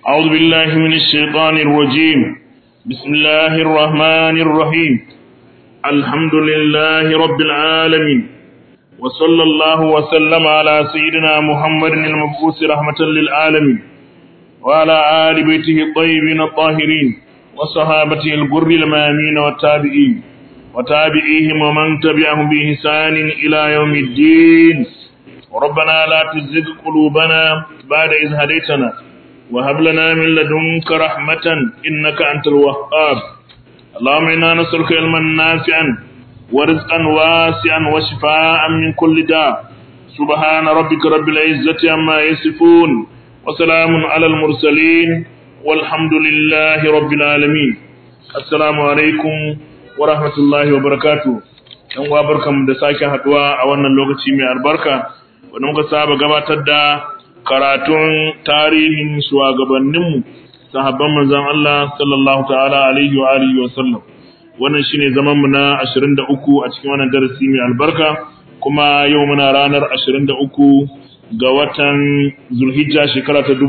أعوذ بالله من الشيطان الرجيم بسم الله الرحمن الرحيم الحمد لله رب العالمين وصلى الله وسلم على سيدنا محمد المبعوث رحمة للعالمين وعلى آل بيته الطيبين الطاهرين وصحابته الغر المامين والتابعين وتابعيهم ومن تبعهم بإحسان إلى يوم الدين ربنا لا تزغ قلوبنا بعد إذ هديتنا وهب لنا من لدنك رحمة إنك أنت الوهاب اللهم إنا نسألك علما نافعا ورزقا واسعا وشفاء من كل داء سبحان ربك رب العزة عما يصفون وسلام على المرسلين والحمد لله رب العالمين السلام عليكم ورحمة الله وبركاته yan uwa barkamu da sake haduwa a wannan lokaci mai albarka wanda muka saba gabatar da karatun tarihin shugabanninmu sahabban manzon Allah sallallahu ta'ala alaihi wa alihi wa sallam wannan shine zaman mu na 23 a cikin wannan darasi mai albarka kuma yau muna ranar 23 ga watan Zulhijja shekara ta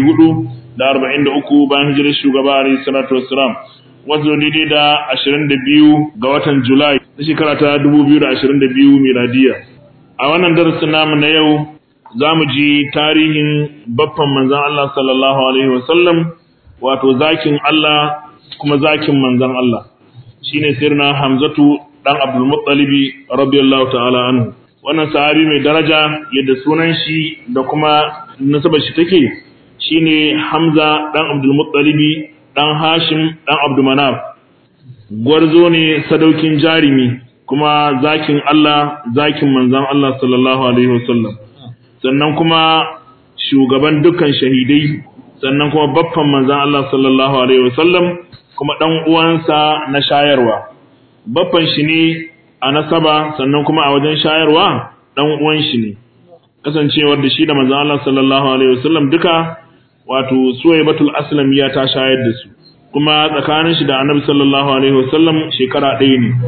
1443 bayan hijirar shugaba alaihi salatu wassalam wato daidai da 22 ga watan Julai na shekara ta 2022 miladiya a wannan darasin namu na yau za mu ji tarihin baffan manzan Allah sallallahu Alaihi wasallam wato zakin Allah kuma zakin manzan Allah shi ne sirna Hamzatu ɗan Abdulmuttalibi radiyallahu ta'ala anhu wannan sahabi mai daraja yadda sunan shi da kuma nasabar shi take shi ne Hamza ɗan Abdulmuttalibi ɗan Hashim ɗan Abdulmanaf gwarzo ne sadaukin jarimi kuma zakin Allah zakin manzan Allah sallallahu Alaihi wasallam sannan kuma shugaban dukkan shahidai sannan kuma baffan manzan Allah sallallahu alaihi wasallam kuma dan uwansa na shayarwa baffan shi ne a nasaba sannan kuma a wajen shayarwa dan uwan shi ne kasancewar da shi da manzan Allah sallallahu alaihi wasallam duka wato suwaibatul aslamiya ta shayar da su kuma tsakanin shi da annabi sallallahu alaihi wasallam shekara ɗaya ne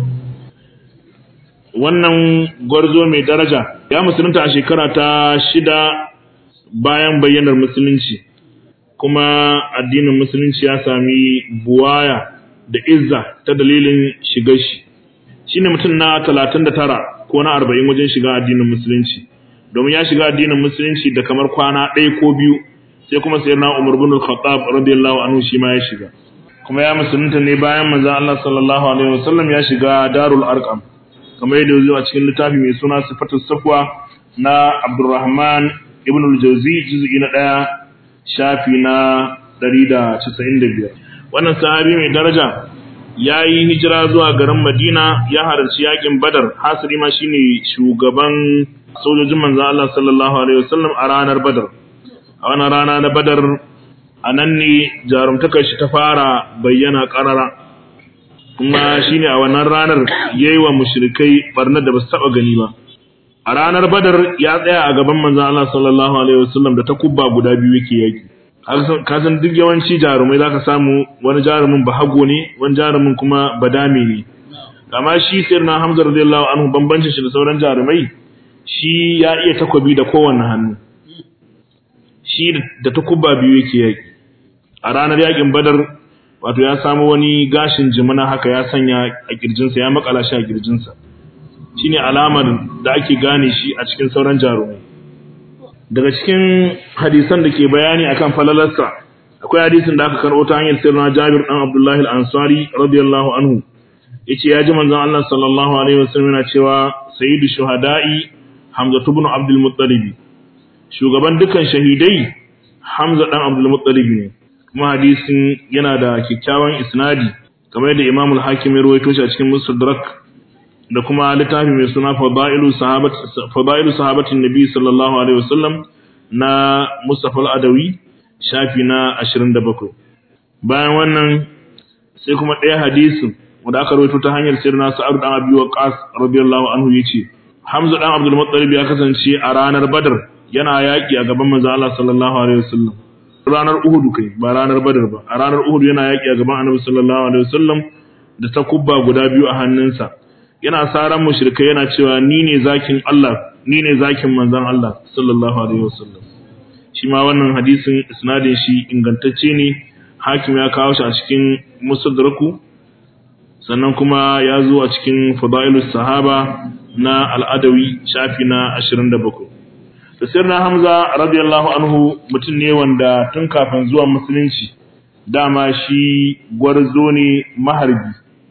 wannan gwarzo mai daraja ya musulunta a shekara ta shida bayan bayyanar musulunci kuma addinin musulunci ya sami buwaya da izza ta dalilin shigar shi shi ne mutum na talatin da tara ko na arba'in wajen shiga addinin musulunci domin ya shiga addinin musulunci da kamar kwana ɗaya ko biyu sai kuma sayar na umar bin al-khattab radiyallahu anhu shi ma ya shiga kuma ya musulunta ne bayan manzon Allah sallallahu alaihi wasallam ya shiga darul arqam kamar yadda zuwa cikin littafi mai suna sifatul safwa na Abdurrahman ibn al-Jawzi juz'i na 1 shafi na 195 wannan sahabi mai daraja yayi hijira zuwa garin Madina ya halarci yakin Badar hasiri ma shine shugaban sojojin manzo Allah sallallahu alaihi wasallam a ranar Badar a wannan rana na Badar anan ne jarumtakar shi ta fara bayyana karara kuma shine a wannan ranar yayi wa mushrikai barnar da basu taba gani ba a ranar badar ya tsaya a gaban manzon Allah sallallahu alaihi wasallam da takubba guda biyu yake yaki ka san duk yawanci jarumai zaka samu wani jarumin bahago ne wani jarumin kuma badami ne amma shi sirna Hamza radiyallahu anhu bambancin shi da sauran jarumai shi ya iya takobi da kowanne hannu shi da takubba biyu yake yaki a ranar yakin badar wato ya samu wani gashin jimina haka ya sanya a kirjinsa ya makala shi a kirjinsa shine alamar da ake gane shi a cikin sauran jarumai daga cikin hadisan da ke bayani akan falalarsa akwai hadisin da aka karɓo ta hanyar sirna Jabir dan Abdullahi al-Ansari radiyallahu anhu yace ya ji manzon Allah sallallahu alaihi wasallam yana cewa sayyidu shuhada'i Hamza ibn Abdul Muttalib shugaban dukan shahidai Hamza dan Abdul Muttalib ne kuma hadisin yana da kyakkyawan isnadi kamar yadda Imam al-Hakim ya rawaito shi a cikin Mustadrak da kuma littafi mai suna Fadailu Sahabat Fadailu Sahabatin Nabi sallallahu alaihi wasallam na Mustafa al-Adawi shafi na 27 bayan wannan sai kuma ɗaya hadisin wanda aka rawaito ta hanyar sirna Sa'ad dan Abi Waqqas radiyallahu anhu yace Hamza dan Abdul Muttalib ya kasance a ranar Badr yana yaki a gaban manzo Allah sallallahu alaihi wasallam ranar Uhud kai ba ranar Badr ba a ranar Uhud yana yaki a gaban Annabi sallallahu alaihi wasallam da takubba guda biyu a hannunsa yana saran mushrikai yana cewa ni ne zakin Allah ni ne zakin manzon Allah sallallahu alaihi wasallam shi ma wannan hadisin isnadin shi ingantacce ne hakim ya kawo shi a cikin musadraku sannan kuma ya zo a cikin fadailus sahaba na al'adawi shafi na 27 da sirna hamza radiyallahu anhu mutum ne wanda tun kafin zuwa musulunci dama shi gwarzo ne maharbi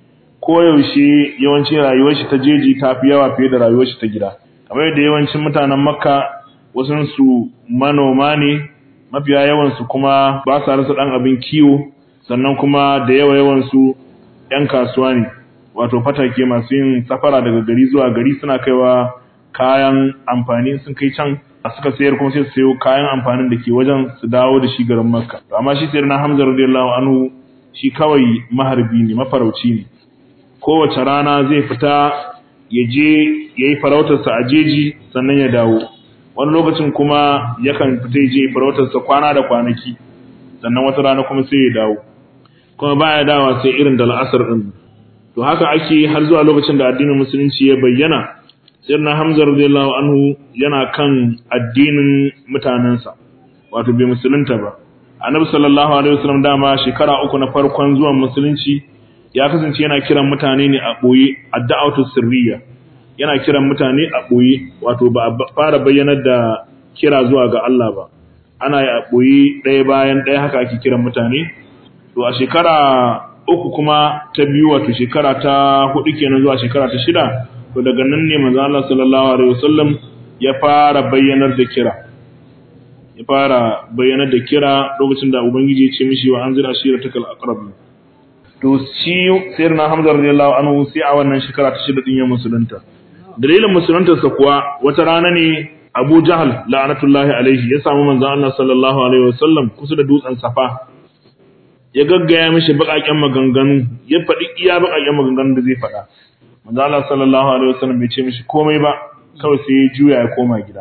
koyaushe yawancin rayuwar shi ta jeji ta fi yawa fiye da rayuwar shi ta gida kamar yadda yawancin mutanen makka wasansu manoma ne mafiya yawansu kuma ba sa rasa ɗan abin kiwo sannan kuma da yawa yawansu ‘yan kasuwa ne wato fatake masu yin safara daga gari zuwa gari suna kaiwa kayan amfani sun kai can a suka sayar kuma sai su sayo kayan amfanin da ke wajen su dawo da shi garin makka amma shi sayar na hamza radiyallahu anhu shi kawai maharbi ne mafarauci ne kowace rana zai fita ya je ya yi farautarsa a jeji sannan ya dawo wani lokacin kuma yakan fita ya je farautarsa kwana da kwanaki sannan wata rana kuma sai ya dawo kuma baya dawa sai irin da la'asar din to haka ake har zuwa lokacin da addinin musulunci ya bayyana sayyidina hamza radiyallahu anhu yana kan addinin mutanensa wato bai musulunta ba annabi sallallahu alaihi wasallam dama shekara uku na farkon zuwan musulunci ya kasance yana kiran mutane ne a boye adda'atu sirriya yana kiran mutane a boye wato ba a fara bayyanar da kira zuwa ga Allah ba ana yi a boye ɗaya bayan ɗaya haka ake kiran mutane to a shekara uku kuma ta biyu wato shekara ta hudu kenan zuwa shekara ta shida to daga nan ne manzo Allah sallallahu alaihi wasallam ya fara bayyanar da kira ya fara bayyanar da kira lokacin da ubangiji ya ce mishi wa anzir ashiratakal aqrab to shi sayyidina Hamza radiyallahu anhu sai a wannan shekara ta shida din ya musulunta dalilin musuluntarsa kuwa wata rana ne Abu Jahal la'anatullahi alaihi ya samu manzo Allah sallallahu alaihi wasallam kusa da dutsen Safa ya gaggaya mishi baƙaƙen maganganu ya faɗi iya baƙaƙen maganganu da zai faɗa manzo Allah sallallahu alaihi wasallam bai ce mishi komai ba kawai sai ya juya ya koma gida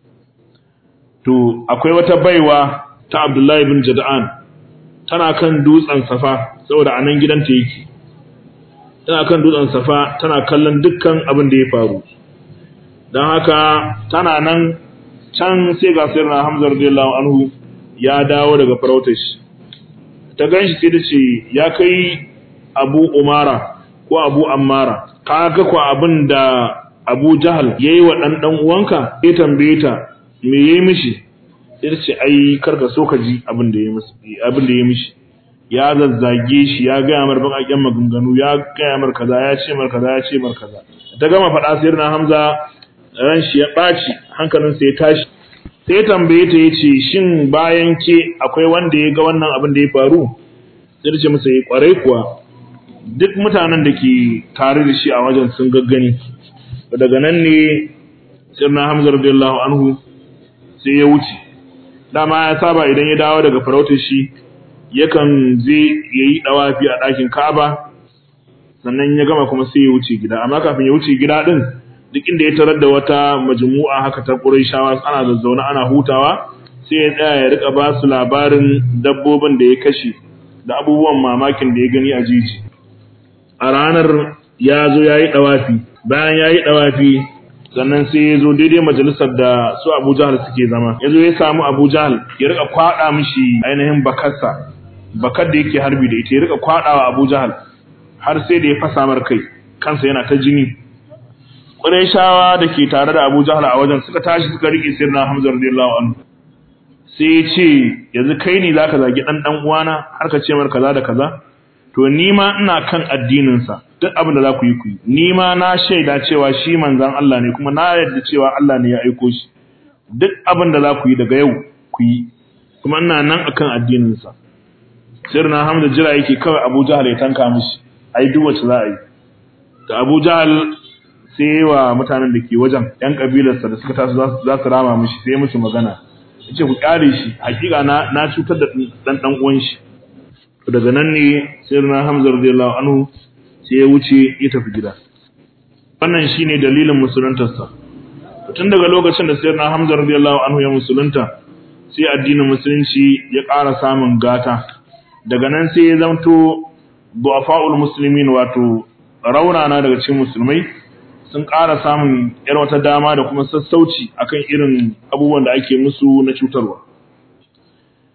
to akwai wata baiwa ta Abdullahi ibn Jada'an tana kan dutsen Safa saboda anan gidanta yake tana kan dutsen Safa tana kallon dukkan abin da ya faru dan haka tana nan can sai ga sayyidina Hamza radiyallahu anhu ya dawo daga farautar shi ta gan shi sai da ce ya kai abu umara ko abu ammara ka ga kwa abin da abu jahal ya yi wa ɗan uwanka ya tambaye ta me ya yi mishi sai da ce ai karka so ka ji abin da ya mishi ya zazzage shi ya gaya mar baƙaƙen maganganu ya gaya mar kaza ya ce mar kaza ya ce mar kaza ta gama faɗa sai na hamza ran shi ya ɓaci hankalinsa ya tashi sai tambaye ta yace shin bayan ke akwai wanda ya ga wannan abin da ya faru sai ta ce masa yi kwarai kuwa duk mutanen da ke tare da shi a wajen sun gaggani daga nan ne sirna hamza radiyallahu anhu sai ya wuce dama ya saba idan ya dawo daga farautar shi yakan je yayi dawafi a ɗakin Ka'aba sannan ya gama kuma sai ya wuce gida amma kafin ya wuce gida din duk inda ya tarar da wata majmu'a haka ta Qurayshawa ana zazzauna ana hutawa sai ya tsaya ya rika ba su labarin dabbobin da ya kashe da abubuwan mamakin da ya gani a jiji a ranar ya zo ya yi ɗawafi bayan ya yi ɗawafi sannan sai ya zo daidai majalisar da su Abu Jahal suke zama ya zo ya samu Abu Jahal ya rika kwaɗa mishi ainihin bakarsa bakar da yake harbi da ita ya rika kwaɗawa Abu Jahal har sai da ya fasa mar kai kansa yana ta jini Qurayshawa da ke tare da Abu Jahl a wajen suka tashi suka rike sirna Hamza radiyallahu anhu sai ya ce yanzu kai ne zaka zagi dan dan uwana har ka ce mar kaza da kaza to ni ma ina kan addinin sa duk abin da za ku yi ku yi ni ma na shaida cewa shi manzon Allah ne kuma na yarda cewa Allah ne ya aiko shi duk abin da za ku yi daga yau ku yi kuma ina nan akan addinin sa sirna Hamza jira yake kawai Abu Jahl ya tanka mishi ai duk wacce za a yi da Abu Jahl sai wa mutanen da ke wajen ‘yan ƙabilarsa da suka tasu za su rama mishi sai musu magana ya ce ku ƙare shi hakika na cutar da ɗan ɗan uwan shi daga nan ne sai na hamza radiyallahu anhu sai ya wuce ya tafi gida wannan shine dalilin musuluntarsa tun daga lokacin da sai na hamza radiyallahu anhu ya musulunta sai addinin musulunci ya ƙara samun gata daga nan sai ya zamto du'afa'ul muslimin wato raunana daga cikin musulmai sun ƙara samun ‘yar wata dama da kuma sassauci akan irin abubuwan da ake musu na cutarwa.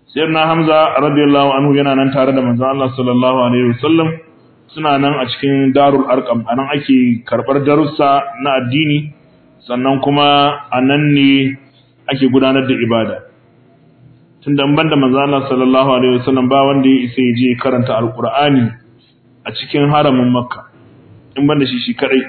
sayyidina hamza radiyallahu anhu yana nan tare da manzon Allah sallallahu alaihi wasallam suna nan a cikin darul arqam anan ake karbar darussa na addini sannan kuma anan ne ake gudanar da ibada tunda ban da manzon Allah sallallahu alaihi wasallam ba wanda ya isa ya je karanta alqur'ani a cikin haramin makka in ban da shi shi kadai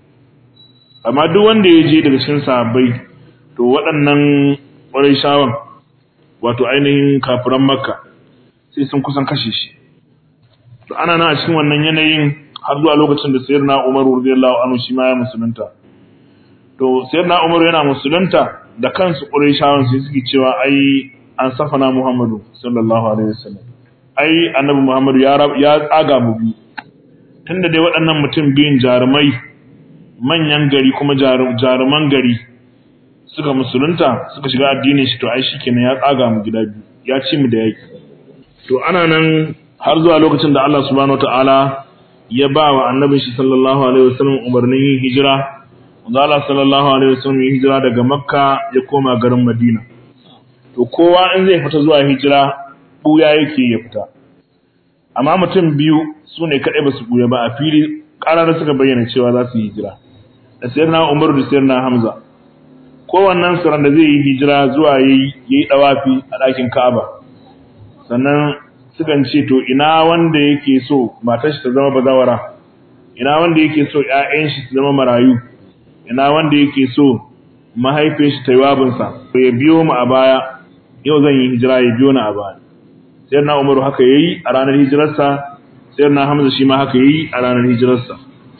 amma duk wanda ya je daga cikin sahabbai to waɗannan ƙwarai shawan wato ainihin kafiran makka sai sun kusan kashe shi to ana nan a cikin wannan yanayin har zuwa lokacin da sayyidina Umar radiyallahu anhu shi ma ya musulunta to sayyidina Umar yana musulunta da kansu Qurayshawan sai suke cewa ai an safana Muhammadu sallallahu alaihi wasallam ai annabi Muhammadu ya ya tsaga mu biyu tunda dai waɗannan mutum biyun jarumai manyan gari kuma jaruman gari suka musulunta suka shiga addinin shi to ai shikenan ya tsaga mu gida biyu ya ci mu da yaki to ana nan har zuwa lokacin da Allah subhanahu wataala ya ba wa annabin shi sallallahu alaihi wasallam umarnin yin hijira wanda Allah sallallahu alaihi wasallam ya hijira daga Makka ya koma garin Madina to kowa in zai fita zuwa hijira buya yake ya fita amma mutum biyu su ne kaɗai ba su buya ba a fili ƙarar suka bayyana cewa za su yi hijira da sayyidina Umar da sayyidina Hamza kowannen su da zai yi hijira zuwa yayi yayi dawafi a ɗakin Ka'aba sannan sukan ce to ina wanda yake so matar shi ta zama bazawara ina wanda yake so ƴaƴan shi su zama marayu ina wanda yake so mahaifin shi ta yi wabinsa to ya biyo mu a baya yau zan yi hijira ya biyo ni a baya sai na umaru haka yayi a ranar hijirarsa sai na hamza shi ma haka yayi a ranar hijirarsa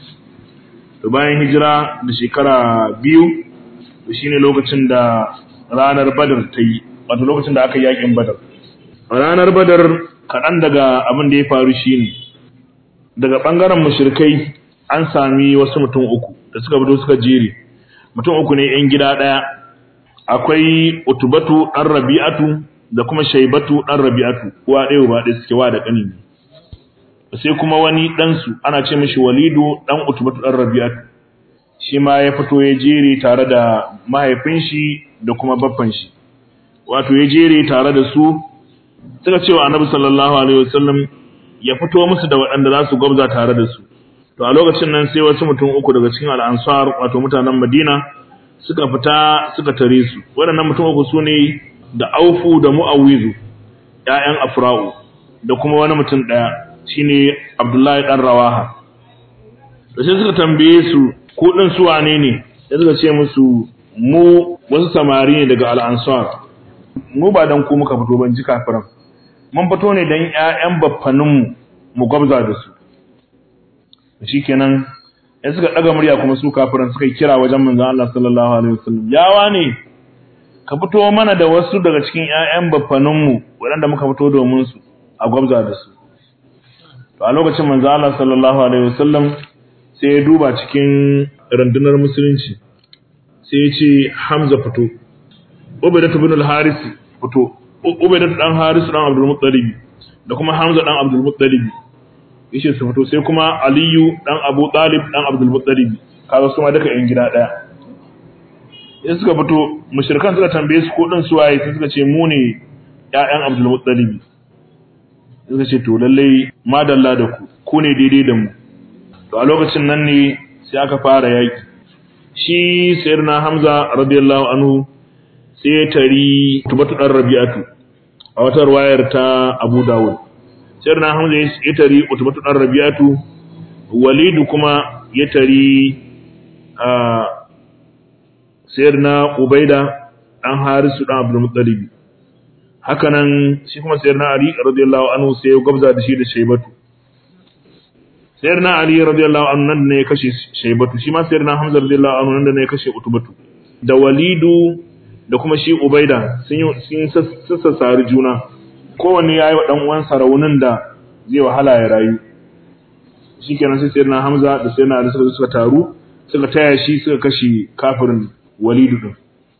to bayan hijira da shekara biyu to shine lokacin da ranar badar ta yi wato lokacin da aka yi yakin badar ranar badar kaɗan daga abin da ya faru shine daga ɓangaren mushrikai an sami wasu mutum uku da suka fito suka jere mutum uku ne yan gida ɗaya akwai utubatu ɗan rabi'atu da kuma shaibatu ɗan rabi'atu uwa ɗaya ba ɗaya suke wa da ƙani ne sai kuma wani ɗansu ana ce mishi walidu ɗan utubatu ɗan rabi'atu shi ma ya fito ya jere tare da mahaifin shi da kuma baffan shi wato ya jere tare da su suka cewa annabi sallallahu alaihi wasallam ya fito musu da waɗanda za su gwabza tare da su to a lokacin nan sai wasu mutum uku daga cikin al'ansar wato mutanen madina suka fita suka tare su waɗannan mutum uku su ne da aufu da mu'awizu ‘ya'yan afra'u da kuma wani mutum ɗaya shine abdullahi ɗan rawaha da sai suka tambaye su ko ɗin su wane ne sai suka ce musu mu wasu samari ne daga al'ansar mu ba don ku muka fito ban ji kafiran mun fito ne don ‘ya'yan baffaninmu mu gwabza da su shi kenan ya suka ɗaga murya kuma su kafiran suka yi kira wajen manzan Allah sallallahu alaihi wasallam yawa ne ka fito mana da wasu daga cikin ‘ya'yan baffaninmu waɗanda muka fito domin su a gwabza da su to a lokacin manzan Allah sallallahu alaihi wasallam sai ya duba cikin rundunar musulunci sai ya ce Hamza fito Ubaidatu bin al-Haris fito Ubaidatu dan Haris dan Abdul Muttalib da kuma Hamza dan Abdul Muttalib yace su fito sai kuma Aliyu dan Abu Talib dan Abdul Muttalib kaga su ma duka yan gida daya sai suka fito mushrikan suka tambaye su ko din su waye sai suka ce mu ne ƴaƴan Abdul Muttalib suka ce to lalle madalla da ku ku ne daidai da mu to a lokacin nan ne sai aka fara yaki shi sayyidina Hamza radiyallahu anhu sai ya tari tubatu dan Rabi'atu a wata ruwayar ta Abu Dawud sayyidina Hamza ya tari utubatu dan Rabi'atu Walidu kuma ya tari a sayyidina Ubaida dan Harisu dan Abdul Muttalib haka nan shi kuma sayyidina Ali radiyallahu anhu sai ya gabza da shi da Shaybatu sayyidina Ali radiyallahu anhu nan ne ya kashe Shaybatu shi ma sayyidina Hamza radiyallahu anhu nan ne ya kashe Utubatu da Walidu da kuma shi Ubaida sun yi sun sassari juna kowanne yayi wa dan uwansa raunin da zai wahala ya rayu shikenan sai sayyidina Hamza da sayyidina Ali suka suka taru suka taya shi suka kashe kafirin Walidu din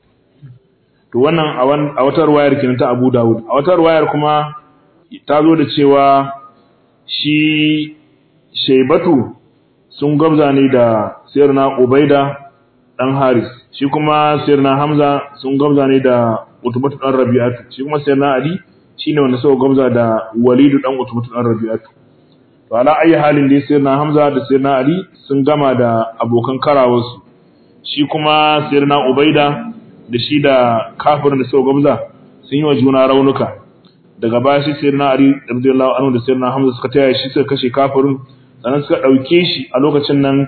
to wannan a wata ruwayar kenan ta Abu Dawud a wata ruwayar kuma ta zo da cewa shi Shaybatu sun gabza ne da sayyidina Ubaida dan Haris shi kuma sayyidina Hamza sun gabza ne da Utbatu dan Rabi'atu shi kuma sayyidina Ali shine wanda suka gwamza da Walidu dan Utbah dan Rabi'atu to ala ayi halin dai sayyidina Hamza da sayyidina Ali sun gama da abokan karawarsu shi kuma sayyidina Ubaida da shi da kafirin da suka gwamza sun yi wa juna raunuka daga baya shi sayyidina Ali radiyallahu anhu da sayyidina Hamza suka taya shi suka kashe kafirin sannan suka dauke shi a lokacin nan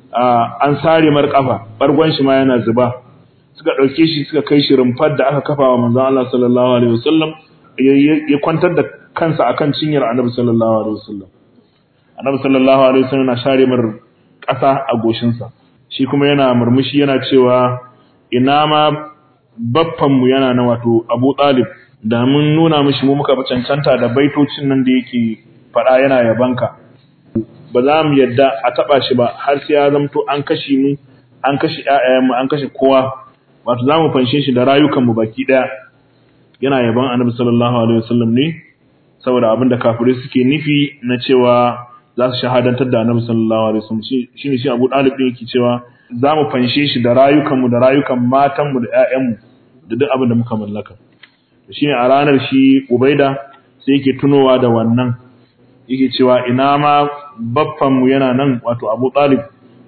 an sare mar kafa bargon shi ma yana zuba suka dauke shi suka kai shi rumfar da aka kafa wa manzon Allah sallallahu alaihi wasallam ya kwantar da kansa akan cinyar Annabi sallallahu alaihi wasallam Annabi sallallahu alaihi wasallam yana share mar kasa a goshin sa shi kuma yana murmushi yana cewa ina ma baffan mu yana na wato Abu Talib da mun nuna mishi mu muka cancanta da baitocin nan da yake faɗa yana yabanka ba za mu yadda a taɓa shi ba har sai ya zamto an kashe mu an kashe ƴaƴayenmu an kashe kowa wato za mu fanshe shi da rayukanmu baki ɗaya yana yaban annabi sallallahu alaihi wasallam ne saboda abin da kafirai suke nufi na cewa za su shahadantar da annabi sallallahu alaihi wasallam shi ne shi Abu Talib din yake cewa za mu fanshe shi da rayukanmu da rayukan matanmu da ƴaƴanmu da duk abin da muka mallaka shine a ranar shi Ubaida sai yake tunowa da wannan yake cewa ina ma baffanmu yana nan wato Abu Talib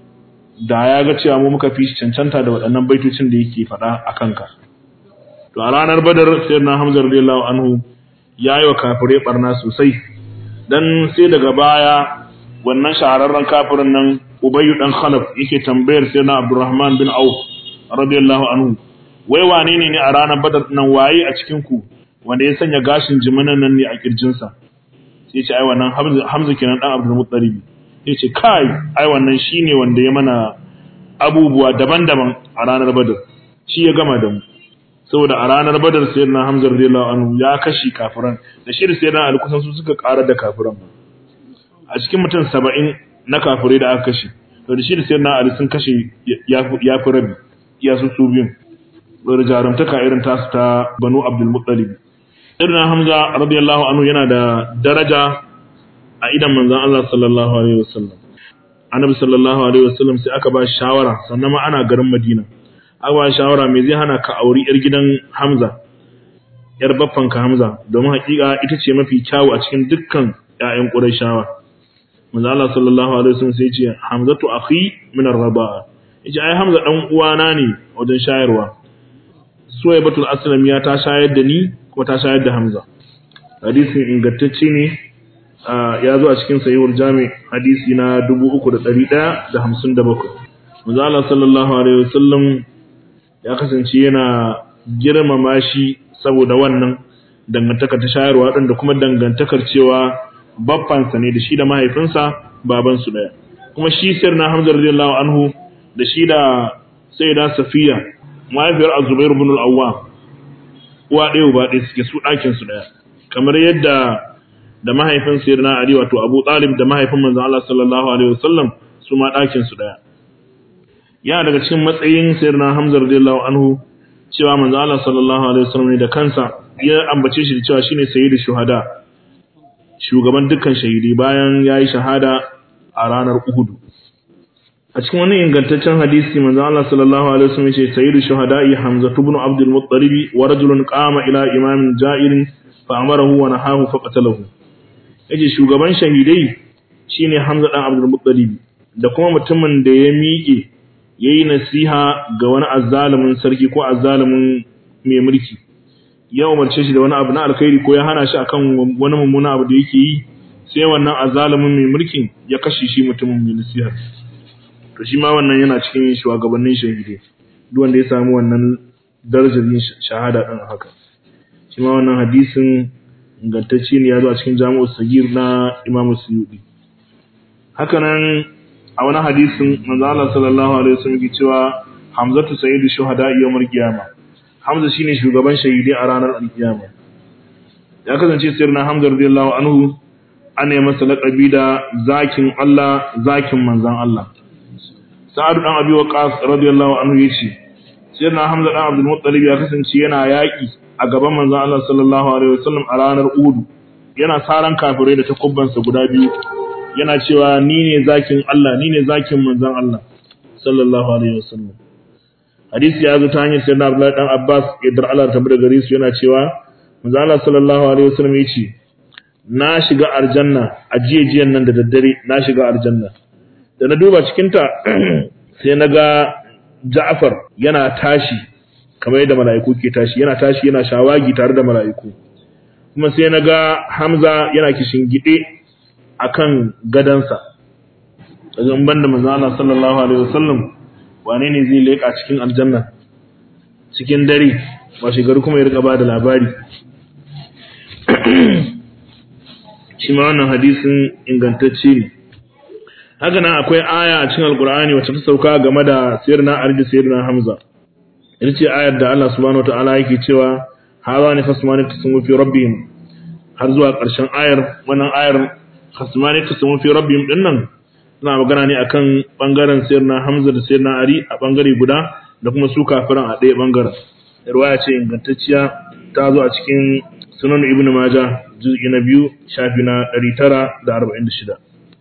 da ya ga cewa mu muka fi shi cancanta da waɗannan baitocin da yake faɗa a kanka to a ranar Badar sayyidina Hamza radiyallahu anhu yayi wa kafire barna sosai dan sai daga baya wannan shahararren kafirin nan Ubayy dan Khalaf yake tambayar sayyidina Abdurrahman bin Auf radiyallahu anhu wai wane ne ne a ranar Badar nan waye a cikin ku wanda ya sanya gashin jiminan nan ne a kirjinsa sai ce ai wannan Hamza kenan dan Abdul Muttalib sai ce kai ai wannan shine wanda ya mana abubuwa daban-daban a ranar Badar shi ya gama da mu saboda a ranar Badar sayyidina Hamza radiyallahu anhu ya kashi kafiran da shi da sayyidina Ali kusan su suka karar da kafiran a cikin mutum 70 na kafirai da aka kashe to da shi da sayyidina Ali sun kashe ya fi rabi ya su su biyun da jarumtaka irin tasu ta Banu Abdul Muttalib irin Hamza radiyallahu anhu yana da daraja a idan manzon Allah sallallahu alaihi wasallam Annabi sallallahu alaihi wasallam sai aka ba shawara sannan ma ana garin Madina aka ba shawara me zai hana ka auri yar gidan Hamza yar baffan ka Hamza domin hakika ita ce mafi kyawu a cikin dukkan ƴaƴan Qurayshawa manzon Allah sallallahu alaihi wasallam sai ya ce Hamzatu akhi min ar-raba'a yace ai Hamza dan uwana ne wajen shayarwa Suwaibatul Aslamiya ta shayar da ni ko ta shayar da Hamza. Hadisin ingantacce ne ya zo a cikin sahihul jami hadisi na 3157. Manzo Allah sallallahu alaihi wasallam ya kasance yana girmama shi saboda wannan dangantaka ta shayarwa din da kuma dangantakar cewa baffansa ne da shi da mahaifinsa baban su daya. Kuma shi sirna Hamza radiyallahu anhu da shi da Sayyida Safiya mahaifiyar Azubair ibn al-Awwam uwa ɗaya uba ɗaya suke su ɗakin su ɗaya kamar yadda da mahaifin sayyidina Ali wato Abu Talib da mahaifin manzon Allah sallallahu alaihi wasallam su ma ɗakin su ɗaya yana daga cikin matsayin sayyidina Hamza radiyallahu anhu cewa manzon Allah sallallahu alaihi wasallam ne da kansa ya ambace shi da cewa shine sayyidu shuhada shugaban dukkan shahidi bayan yayi shahada a ranar Uhud a cikin wani ingantaccen hadisi manzo Allah sallallahu alaihi wasallam yace sayyidu shuhada'i Hamza ibn Abdul Muttalib wa rajulun qama ila imamin ja'irin fa amarahu wa nahahu fa qatalahu yace shugaban shahidai shine Hamza dan Abdul Muttalib da kuma mutumin da ya miƙe yayi nasiha ga wani azzalumin sarki ko azzalumin mai mulki ya umarce shi da wani abu na alkhairi ko ya hana shi akan wani mummuna abu da yake yi sai wannan azzalumin mai mulkin ya kashe shi mutumin mai nasiha to shi ma wannan yana cikin shugabannin shahidai duk wanda ya samu wannan darajar yin shahada din haka shi ma wannan hadisin ingantacce ne ya zo a cikin jami'u sagir na imamu suyudi haka nan a wani hadisin manzo Allah sallallahu alaihi wasallam yake cewa hamzatu sayyidu shuhada yawmul qiyama hamza shine shugaban shahidai a ranar alkiyama ya kasance sirna hamza radiyallahu anhu ana yi masa laƙabi da zakin Allah zakin manzon Allah Sa'adu dan Abi Waqqas radiyallahu anhu yace Sayyidina Hamza dan Abdul Muttalib ya kasance yana yaki a gaban manzon Allah sallallahu alaihi wasallam a ranar Uhud yana saran kafirai da takubban sa guda biyu yana cewa ni ne zakin Allah ni ne zakin manzon Allah sallallahu alaihi wasallam Hadisi ya zo ta hanyar Sayyidina Abdullah dan Abbas idar Allah ta bada gare su yana cewa manzo Allah sallallahu alaihi wasallam yace na shiga aljanna a jiyajiyan nan da daddare na shiga aljanna da na duba cikin ta sai na ga Ja'far yana tashi kamar yadda mala'iku ke tashi yana tashi yana shawagi tare da mala'iku kuma sai na ga Hamza yana kishin gide akan gadansa daga in banda manzo Allah sallallahu alaihi wasallam wane ne zai leka cikin aljanna cikin dare ba shekaru kuma ya rika ba da labari shi ma wannan hadisin ingantacce ne haka nan akwai aya a cikin alkur'ani wacce ta sauka game da sayyidina Ali da sayyidina Hamza ita ce ayar da Allah subhanahu wataala yake cewa haza ne khasmani tasmu fi rabbihim har zuwa ƙarshen ayar wannan ayar khasmani tasmu fi rabbihim din nan suna magana ne akan bangaren sayyidina Hamza da sayyidina Ali a bangare guda da kuma su kafiran a ɗaya bangaren riwaya ce ingantacciya ta zo a cikin sunan ibnu majah juz'i na biyu shafi na 946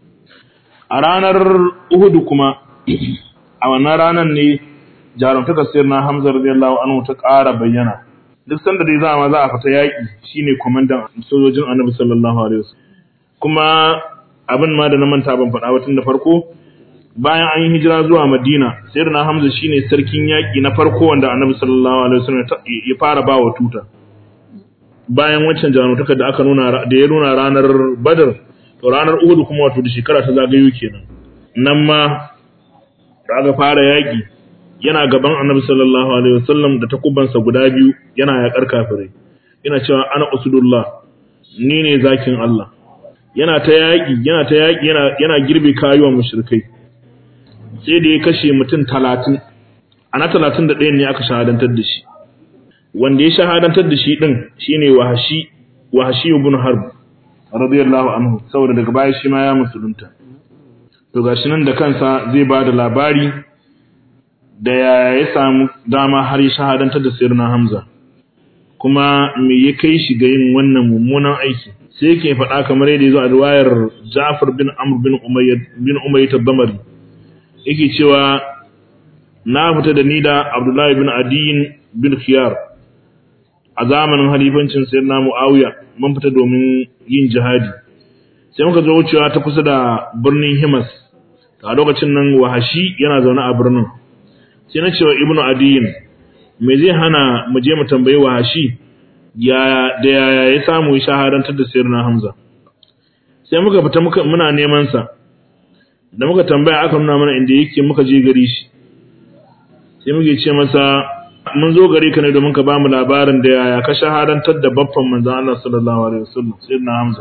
a ranar uhudu kuma a wannan ranar ne jarumtaka sayyidina Hamza radiyallahu anhu ta ƙara bayyana duk sanda dai za ma za a fita yaƙi shine kwamandan sojojin Annabi sallallahu alaihi wasallam kuma abin ma da na manta ban faɗa ba tun da farko bayan an yi hijira zuwa Madina sayyidina Hamza shine sarkin yaƙi na farko wanda Annabi sallallahu alaihi wasallam ya fara ba wa tuta bayan wancan jarumtaka da aka nuna da ya nuna ranar Badr to ranar Uhud kuma wato da shekara ta zagayo kenan nan ma da aka fara yaƙi yana gaban Annabi sallallahu alaihi wasallam da takubansa guda biyu yana yaƙar kafirai yana cewa ana usudullah ni ne zakin Allah yana ta yaƙi yana ta yaƙi yana yana girbe kayuwan mushrikai sai da ya kashe mutum 30 ana 31 ne aka shahadantar da shi wanda ya shahadantar da shi din shine wahashi wahashi ibn harb radiyallahu anhu saboda daga baya shi ma ya musulunta to gashi nan da kansa zai ba da labari da ya samu dama har ya shahadantar da sayyidina hamza kuma me ya kai shi ga yin wannan mummunan aiki sai yake faɗa kamar yadda ya zo a riwayar Ja'far bin Amr bin Umayyah bin Umayyah tabamari yake cewa na fita da ni da Abdullahi bin Adiyin bin Khiyar a zamanin halifancin sayyidina Muawiya mun fita domin yin jihadi sai muka zo wucewa ta kusa da birnin Himas a lokacin nan Wahashi yana zaune a birnin sai na cewa Ibnu Adiyin me zai hana mu je mu tambayi Wahashi ya da yaya ya samu ya shahadantar da sayyidina Hamza sai muka fita muka muna neman sa da muka tambaya aka nuna mana inda yake muka je gari shi sai muke ce masa mun zo gari ka ne domin ka bamu labarin da yaya ka shahadantar da baffan manzon Allah sallallahu alaihi wasallam sayyidina Hamza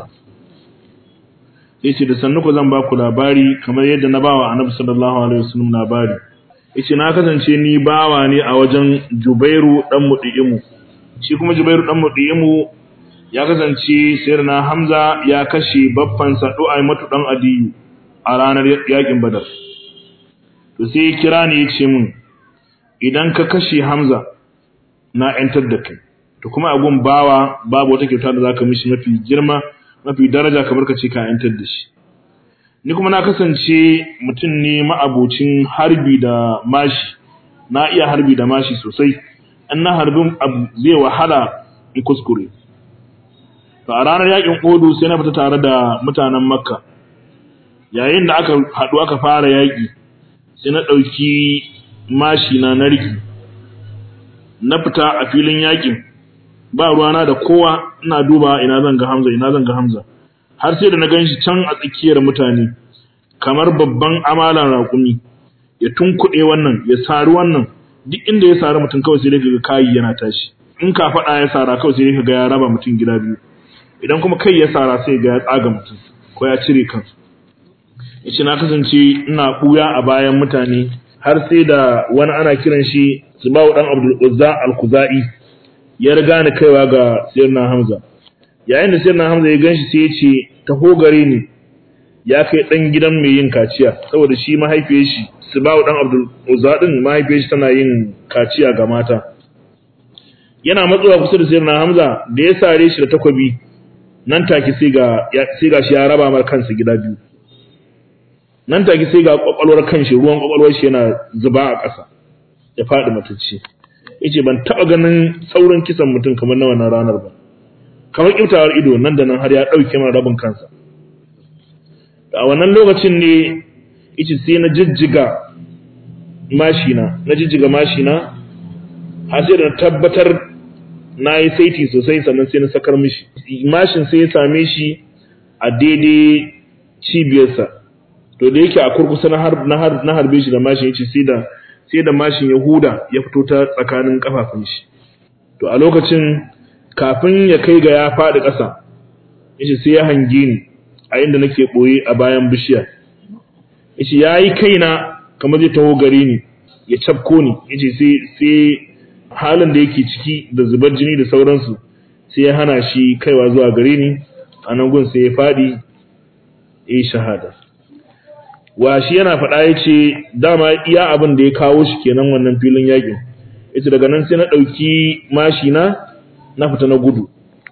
yace da sannu ku zan baku labari kamar yadda na bawa Annabi sallallahu alaihi wasallam labari yace na kasance ni bawa ne a wajen Jubairu dan Mudimu shi kuma Jubairu dan Mudimu ya kasance sayyidina Hamza ya kashe baffan sa Du'ay matu dan Adiyu a ranar yakin Badar to sai ya kira ni yace min idan ka kashe Hamza na ‘yantar da kai, to kuma abun bawa babu wata kyauta da za ka mishi mafi girma, mafi daraja kamar ka ce ka ‘yantar da shi. Ni kuma na kasance mutum ne ma'abocin harbi da mashi, na iya harbi da mashi sosai, an na harbin abu zai wahala in kuskure. To a ranar yakin Odu sai na fita tare da mutanen Makka, yayin da aka haɗu aka fara yaƙi, sai na ɗauki mashi na na riki na fita a filin yakin ba ruwana da kowa ina duba ina zan ga Hamza ina zan ga Hamza har sai da na ganshi can a tsakiyar mutane kamar babban amalan raƙumi ya tunkuɗe wannan ya sari wannan duk inda ya sari mutum kawai sai dai ga kayi yana tashi in ka faɗa ya sara kawai sai dai ga ya raba mutum gida biyu idan kuma kai ya sara sai ga ya tsaga mutum ko ya cire kansa yace na kasance ina ɓuya a bayan mutane har sai da wani ana kiran shi Subawu dan Abdul Uzza al-Khuzai ya riga ni kaiwa ga Sayyidina Hamza yayin da Sayyidina Hamza ya ganshi sai ya ce taho gare ni ya kai dan gidan mai yin kaciya saboda shi mahaifiyar shi Subawu dan Abdul Uzza din mahaifiyar shi tana yin kaciya ga mata yana matsuwa kusa da Sayyidina Hamza da ya sare shi da takobi nan take sai ga sai ga shi ya raba mar kansa gida biyu nan take sai ga kwakwalwar kanshi ruwan kwakwalwar shi yana zuba a ƙasa ya faɗi matacce yace ban taɓa ganin saurin kisan mutum kamar na wannan ranar ba kamar kiftawar ido nan da nan har ya ɗauke mana rabin kansa a wannan lokacin ne ice sai na jijjiga mashina na jijjiga mashina har sai da na tabbatar na yi saiti sosai sannan sai na sakar mishi mashin sai ya same shi a daidai cibiyarsa to da yake a kurkusa na harbe shi da mashin yace sai da sai da mashin ya huda ya fito ta tsakanin kafafun shi to a lokacin kafin ya kai ga ya faɗi ƙasa yace sai ya hange ni a inda nake boye a bayan bishiya yace yayi kaina kamar zai taho gare ni ya cafko ni yace sai sai halin da yake ciki da zubar jini da sauransu sai ya hana shi kaiwa zuwa gare ni a nan gun sai ya faɗi ya shahada wa shi yana faɗa ya ce dama iya abin da ya kawo shi kenan wannan filin yakin ita daga nan sai na ɗauki mashina na fita na gudu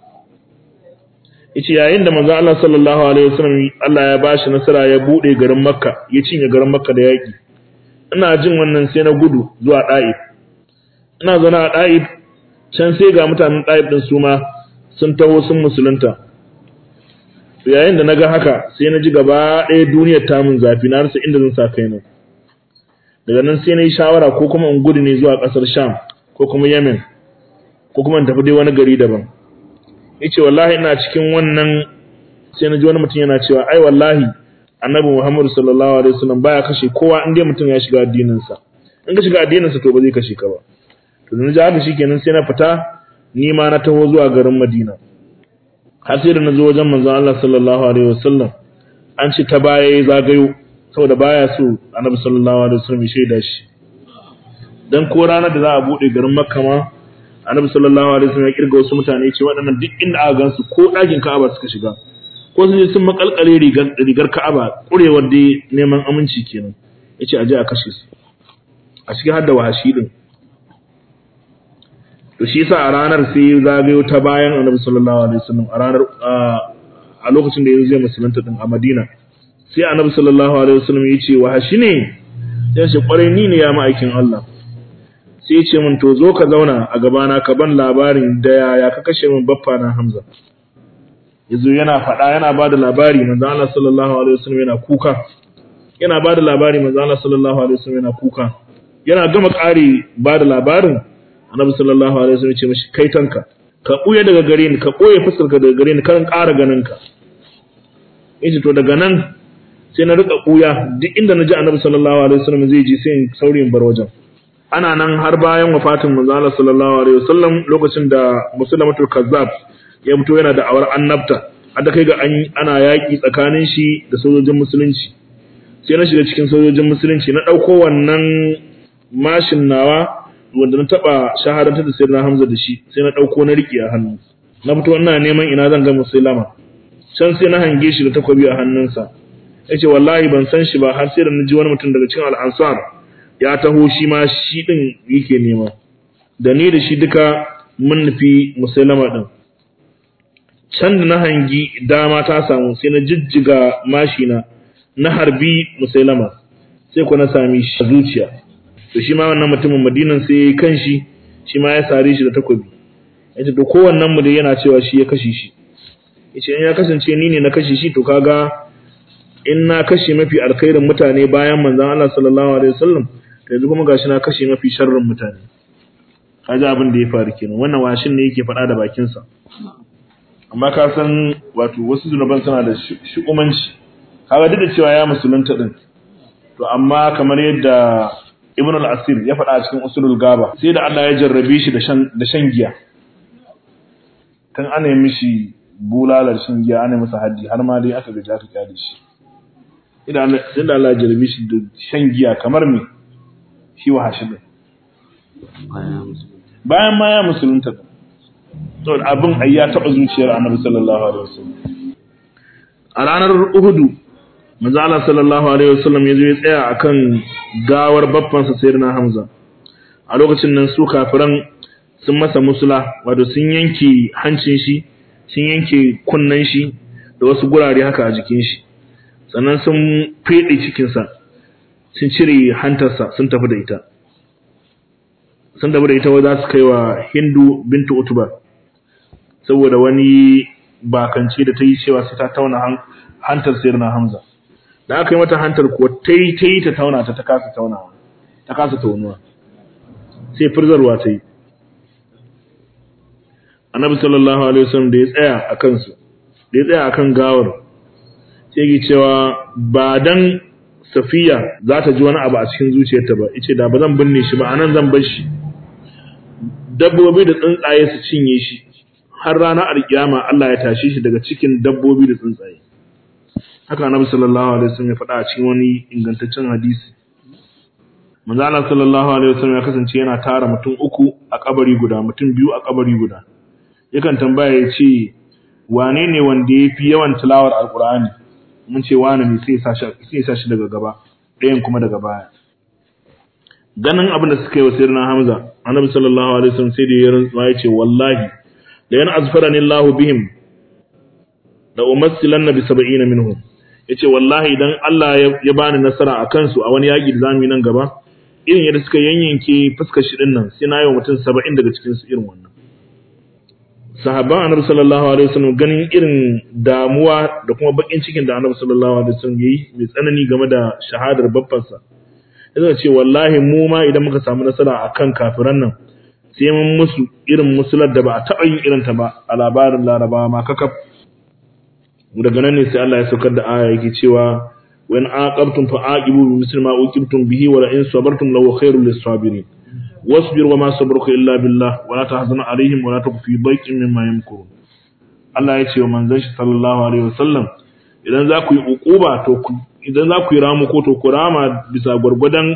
yace yayin da manzon Allah sallallahu alaihi wasallam Allah ya bashi nasara ya bude garin Makka ya cinye garin Makka da yaki ina jin wannan sai na gudu zuwa Daif ina zauna a Daif can sai ga mutanen Daif din su ma sun taho sun musulunta yayin da naga haka sai na ji gaba ɗaya duniyar ta mun zafi na rasa inda zan sa kaina daga nan sai na yi shawara ko kuma in gudu ne zuwa ƙasar Sham ko kuma Yemen ko kuma in tafi dai wani gari daban yace wallahi ina cikin wannan sai na ji wani mutum yana cewa ai wallahi annabi Muhammad sallallahu alaihi wasallam baya kashe kowa in dai mutum ya shiga addinin sa in ka shiga addinin sa to ba zai kashe ka ba to dan ji haka shikenan sai na fita ni ma na taho zuwa garin Madina har sai da na zo wajen manzon Allah sallallahu alaihi wasallam an ce ta baya ya zagayo saboda baya so annabi sallallahu alaihi wasallam ya shaida shi dan ko ranar da za a bude garin Makka ma annabi sallallahu alaihi wasallam ya kirga wasu mutane ce waɗannan duk inda aka gansu ko ɗakin Ka'aba suka shiga ko sun je sun makalkale rigar rigar Ka'aba kurewar dai neman aminci kenan yace aje a kashe su a cikin hadda wahashi din to shi yasa a ranar sai zagayo ta bayan annabi sallallahu alaihi wasallam a ranar a lokacin da yanzu zai musulunta din a Madina sai annabi sallallahu alaihi wasallam ya ce wahashi ne sai ce kwarai ni ne ya ma'aikin Allah sai ce min to zo ka zauna a gabana ka ban labarin da yaya ka kashe min baffa na Hamza yazo yana faɗa yana ba da labari manzo Allah sallallahu alaihi wasallam yana kuka yana ba da labari manzo Allah sallallahu alaihi wasallam yana kuka yana gama ƙari ba da labarin annabi sallallahu alaihi wasallam ya ce mishi kai tanka ka buye daga gare ni ka boye fuskar ka daga gare ni kan ƙara ganin ka yace to daga nan sai na rika buya duk inda naji annabi sallallahu alaihi wasallam zai ji sai in saurayin bar wajen ana nan har bayan wafatin manzo Allah sallallahu alaihi wasallam lokacin da musulmatul kazzab ya fito yana da awar annabta har kai ga ana yaki tsakanin shi da sojojin musulunci sai na shiga cikin sojojin musulunci na dauko wannan mashin nawa wanda na taba shahadantar da sayyidina Hamza da shi sai na dauko na riki a hannu na fito ina neman ina zan ga musulama can sai na hange shi da takwabi a hannunsa yace wallahi ban san shi ba har sai da na ji wani mutum daga cikin al-ansar ya taho shi ma shi din yake nema da ni da shi duka mun nufi musulama din can da na hangi dama ta samu sai na jijjiga mashina na harbi musulama sai ku na sami shi zuciya to shi ma wannan mutumin madinan sai ya yi kanshi shi ma ya sare shi da takobi yace to kowannen mu dai yana cewa shi ya kashe shi yace in ya kasance ni ne na kashe shi to kaga in na kashe mafi alkhairin mutane bayan manzon Allah sallallahu alaihi wasallam to yanzu kuma gashi na kashe mafi sharrin mutane kaji abin da ya faru kenan wannan washin ne yake faɗa da bakin sa amma ka san wato wasu zunuban suna da shukumanci kaga duk da cewa ya musulunta din to amma kamar yadda Ibn al-Asir ya faɗa a cikin usulul gaba sai da Allah ya jarrabe shi da shan da shan giya kan ana yi mishi bulalar shan giya ana masa haddi har ma dai aka gaji aka kyale shi idan Allah ya jarrabe shi da shan giya kamar me shi wa hashi din bayan ma ya musulunta to abin ai ya taba zuciyar Annabi sallallahu alaihi wasallam a ranar Uhudu manzo Allah sallallahu alaihi wasallam yazo ya tsaya akan gawar baffansa sayyidina Hamza a lokacin nan su kafiran sun masa musula wato sun yanke hancin shi sun yanke kunnan shi da wasu gurare haka a jikin shi sannan sun fede cikin sa sun cire hantarsa sun tafi da ita sun tafi da ita wa za su kai wa Hindu bintu Utba saboda wani bakance da ta yi cewa sai ta tauna hantar sayar na hamza da aka yi mata hantar kuwa ta yi ta yi ta tauna ta ta kasa taunawa ta kasa taunuwa sai firzarwa ta yi annabi sallallahu alaihi wasallam da ya tsaya a kansu da ya tsaya a kan gawar sai ya cewa ba dan safiya za ta ji wani abu a cikin zuciyarta ba ice da ba zan binne shi ba anan zan bar shi dabbobi da tsuntsaye su cinye shi har ranar alkiyama Allah ya tashe shi daga cikin dabbobi da tsuntsaye haka annabi sallallahu alaihi wasallam ya faɗa a cikin wani ingantaccen hadisi manzo Allah sallallahu alaihi wasallam ya kasance yana tara mutum uku a kabari guda mutum biyu a kabari guda yakan tambaya ya ce wane ne wanda ya fi yawan tilawar alkur'ani mun ce wane ne sai ya sa shi daga gaba ɗayan kuma daga baya ganin abin da suka yi wa sirna hamza annabi sallallahu alaihi wasallam sai da ya rantsuwa ya ce wallahi da yana azfarani Allahu bihim da umassilanna bi sab'ina minhum yace wallahi idan Allah ya bani nasara a kansu a wani yaki da zamu yi nan gaba irin yadda suka yanyanke fuskar shi dinnan sai na yi wa mutum 70 daga cikin su irin wannan sahabban annabi sallallahu alaihi wasallam ganin irin damuwa da kuma bakin cikin da annabi sallallahu alaihi wasallam yayi mai tsanani game da shahadar babbansa yana ce wallahi mu ma idan muka samu nasara akan kafiran nan sai mun musu irin musular da ba a taɓa yin irin ta ba a labarin larabawa ma kakaf daga nan ne sai Allah ya saukar da aya yake cewa wa in aqabtum fa aqibu bi misli ma uqibtum bihi wa la in sabartum law khairul lis-sabirin wasbir wa ma sabruka illa billah wa la tahzan alaihim wa la taku fi dayqin mimma yamkurun Allah ya ce wa manzon shi sallallahu alaihi wasallam idan za ku yi uquba to idan za ku yi ramu ko to ku rama bisa gwargwadon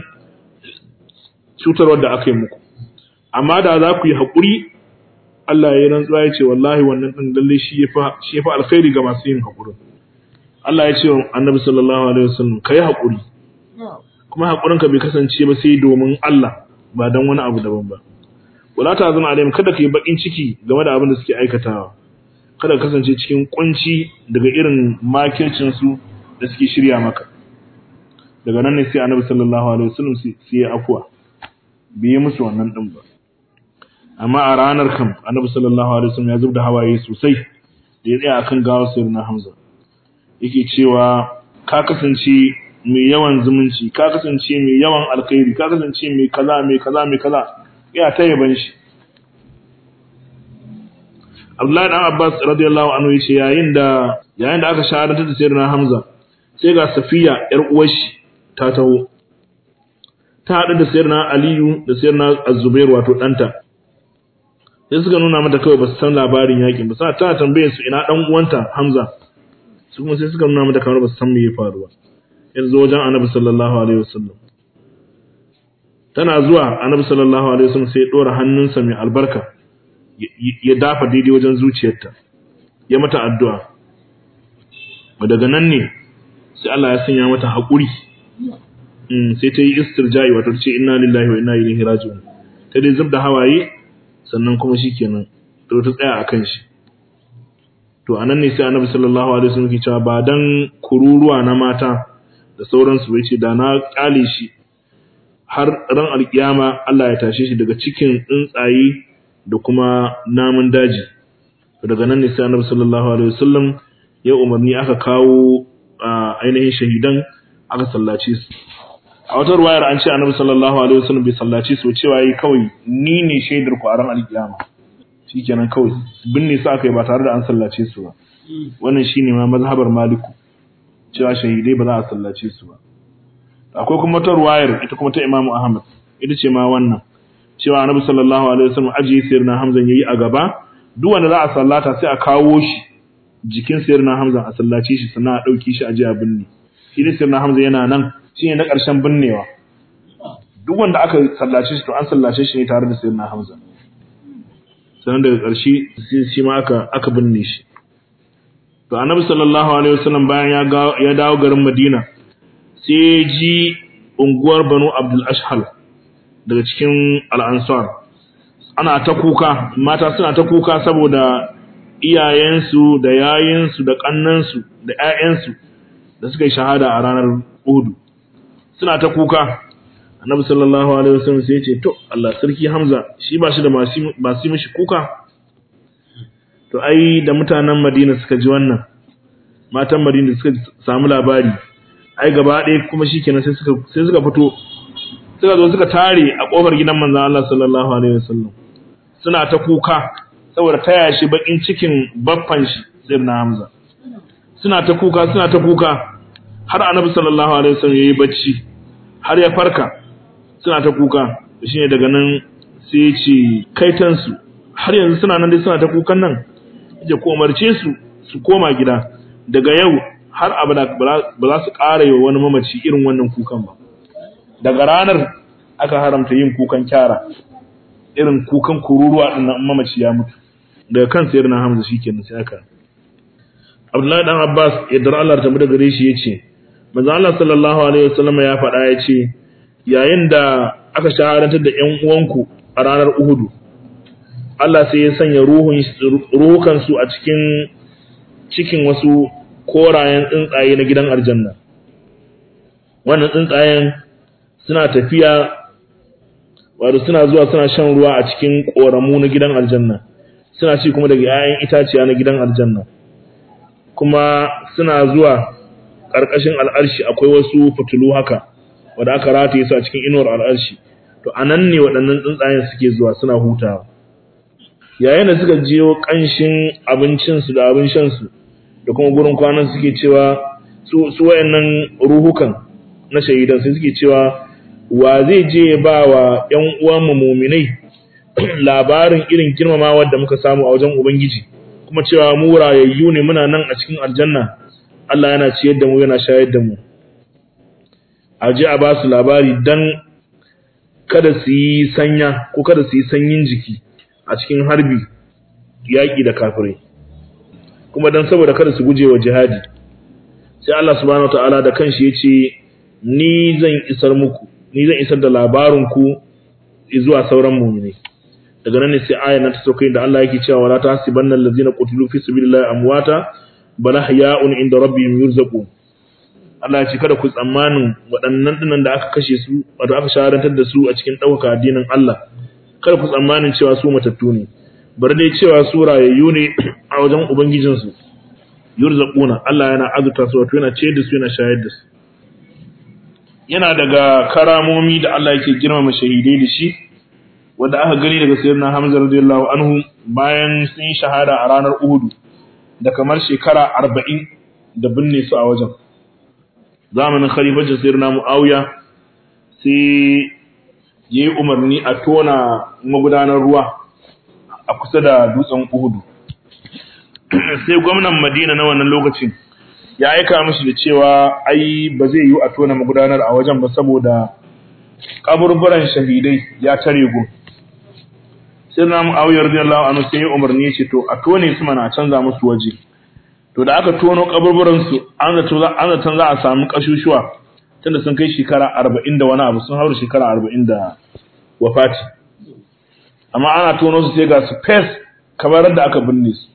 cutarwar da aka yi muku amma da za ku yi haƙuri Allah ya yi rantsuwa ya ce wallahi wannan ɗin lalle shi ya fi alkhairi ga masu yin haƙurin Allah ya ce wa annabi sallallahu alaihi wasallam ka yi haƙuri kuma haƙurinka bai kasance ba sai domin Allah ba don wani abu daban ba wala ta zama alaihim kada ka yi baƙin ciki game da abin da suke aikatawa kada ka kasance cikin kunci daga irin makircin su da suke shirya maka daga nan ne sai annabi sallallahu alaihi wasallam sai ya afuwa bai yi musu wannan din ba amma a ranar kam annabi sallallahu alaihi wasallam ya zubda hawaye sosai da ya tsaya akan gawar sayyidina Hamza yake cewa ka kasance mai yawan zumunci ka kasance mai yawan alkhairi ka kasance mai kaza mai kaza mai kaza ya ta yaban shi Abdullahi dan Abbas radiyallahu anhu yace yayin da yayin da aka shahadantar da sayyidina Hamza sai ga Safiya yar uwar shi ta taho ta haɗu da sayyidina Aliyu da sayyidina Az-Zubair wato ɗanta sai suka nuna mata kawai ba su san labarin yakin ba sai ta tambaye su ina dan uwanta Hamza su kuma sai suka nuna mata kamar ba su san me ya faru ba yanzu wajen Annabi sallallahu alaihi wasallam tana zuwa Annabi sallallahu alaihi wasallam sai ya dora hannunsa mai albarka ya dafa daidai wajen zuciyarta ya mata addu'a daga nan ne sai Allah ya sanya mata haƙuri sai ta yi istirja'i wato ta ce inna lillahi wa inna ilaihi raji'un ta dai zubda hawaye sannan kuma shikenan to ta tsaya akan shi to anan ne sai Annabi sallallahu alaihi wasallam ke cewa ba dan kururuwa na mata da sauransu bai ce da na kale shi har ran alkiyama Allah ya tashe shi daga cikin tsuntsaye da kuma namun daji daga nan ne sai Annabi sallallahu alaihi wasallam ya umarni aka kawo ainihin shahidan aka sallace su a wata ruwayar an ce Annabi sallallahu alaihi wasallam bai sallace su cewa yi kawai ni ne shaidar ku a ran alkiyama shikenan kawai binne su aka yi ba tare da an sallace su ba wannan shine ma mazhabar maliku cewa shahidai ba za a sallace su ba akwai kuma ta ruwayar ita kuma ta Imam Ahmad ita ce ma wannan cewa Annabi sallallahu alaihi wasallam ajiye sayyidina Hamza yayi a gaba duk wanda za a sallata sai a kawo shi jikin sayyidina Hamza a sallace shi sannan a dauke shi a je a binne shi ne sayyidina Hamza yana nan shine na ƙarshen binnewa duk wanda aka sallace shi to an sallace shi ne tare da sayyidina Hamza sannan daga ƙarshe shi ma aka aka binne shi to Annabi sallallahu alaihi wasallam bayan ya ya dawo garin Madina sai ji unguwar Banu Abdul Ashhal daga cikin al'ansar ana ta kuka mata suna ta kuka saboda iyayensu da yayinsu da ƙannansu da ‘ya'yansu da suka yi shahada a ranar Uhudu suna ta kuka annabi sallallahu alaihi wasallam sai ya ce to Allah sarki Hamza shi ba shi da masu mishi kuka to ai da mutanen Madina suka ji wannan matan Madina suka samu labari ai gaba ɗaya kuma shikenan sai suka sai suka fito suka zo suka tare a kofar gidan manzon Allah sallallahu alaihi wasallam suna ta kuka saboda taya shi bakin cikin baffan shi sirna Hamza suna ta kuka suna ta kuka har annabi sallallahu alaihi wasallam yayi bacci har ya farka suna ta kuka shine daga nan sai ya ce kaitansu har yanzu suna nan dai suna ta kukan nan ya ko umarce su su koma gida daga yau har abada ba za su ƙara yi wa wani mamaci irin wannan kukan ba daga ranar aka haramta yin kukan kyara irin kukan kururuwa din nan mamaci ya mutu daga kan sayar na hamza shikenan sai aka Abdullahi dan Abbas yadda Allah ta mu daga gare shi yace manzo Allah sallallahu alaihi wasallam ya faɗa yace yayin da aka shaharantar da ƴan uwanku a ranar Uhudu Allah sai ya sanya ruhun ruhukan su a cikin cikin wasu korayen tsuntsaye na gidan aljanna wannan tsuntsayen suna tafiya wato suna zuwa suna shan ruwa a cikin koramu na gidan aljanna suna ci kuma daga 'ya'yan itaciya na gidan aljanna kuma suna zuwa ƙarƙashin al'arshi akwai wasu fitulu haka wanda aka rataye su a cikin inuwar al'arshi to anan ne waɗannan tsuntsayen suke zuwa suna hutawa yayin da suka jiyo ƙanshin abincinsu da abin shansu da kuma gurin kwanan suke cewa su su wayannan ruhukan na shahidan sai suke cewa wa zai je ba wa ƴan uwan mu mu'minai labarin irin girmamawa da muka samu a wajen ubangiji kuma cewa mu rayayyu ne muna nan a cikin aljanna Allah yana ciyar da mu yana shayar da mu a je a ba su labari dan kada su yi sanya ko kada su yi sanyin jiki a cikin harbi yaƙi da kafirai kuma dan saboda kada su guje wa jihadi sai Allah subhanahu wataala da kanshi ya ce ni zan isar muku ni zan isar da labarin ku zuwa sauran mu'minai daga nan ne sai ayan nan ta sauke da Allah yake cewa wala tahsibanna allazina qutilu fi sabilillahi amwata bal ahya'un inda rabbihim yurzaqun Allah ya ce kada ku tsammanin waɗannan dinan da aka kashe su wato aka shaharantar da su a cikin ɗaukaka addinin Allah kada ku tsammanin cewa su matattu ne bari dai cewa su rayayyu ne a wajen ubangijinsu yurzaquna Allah yana azurta su wato yana ce da su yana shayar da su yana daga karamomi da Allah yake girmama shahidai da shi wanda aka gani daga sayyidina Hamza radiyallahu anhu bayan sun yi shahada a ranar Uhud da kamar shekara 40 da binne su a wajen zamanin khalifancin sayyidina Muawiya sai yayi umarni a tona magudanar ruwa a kusa da dutsen Uhud sai gwamnan Madina na wannan lokacin ya aika mishi da cewa ai ba zai yi a tona magudanar a wajen ba saboda kaburburan shahidai ya tare gun sai na Muawiya radiyallahu anhu sai ya umarni ya ce to a tone su mana a canza musu waje to da aka tono kaburburan su an zato za an zato za a samu kashushuwa tunda sun kai shekara 40 da wani abu sun haura shekara 40 da wafati amma ana tono su sai ga su fes kamar da aka binne su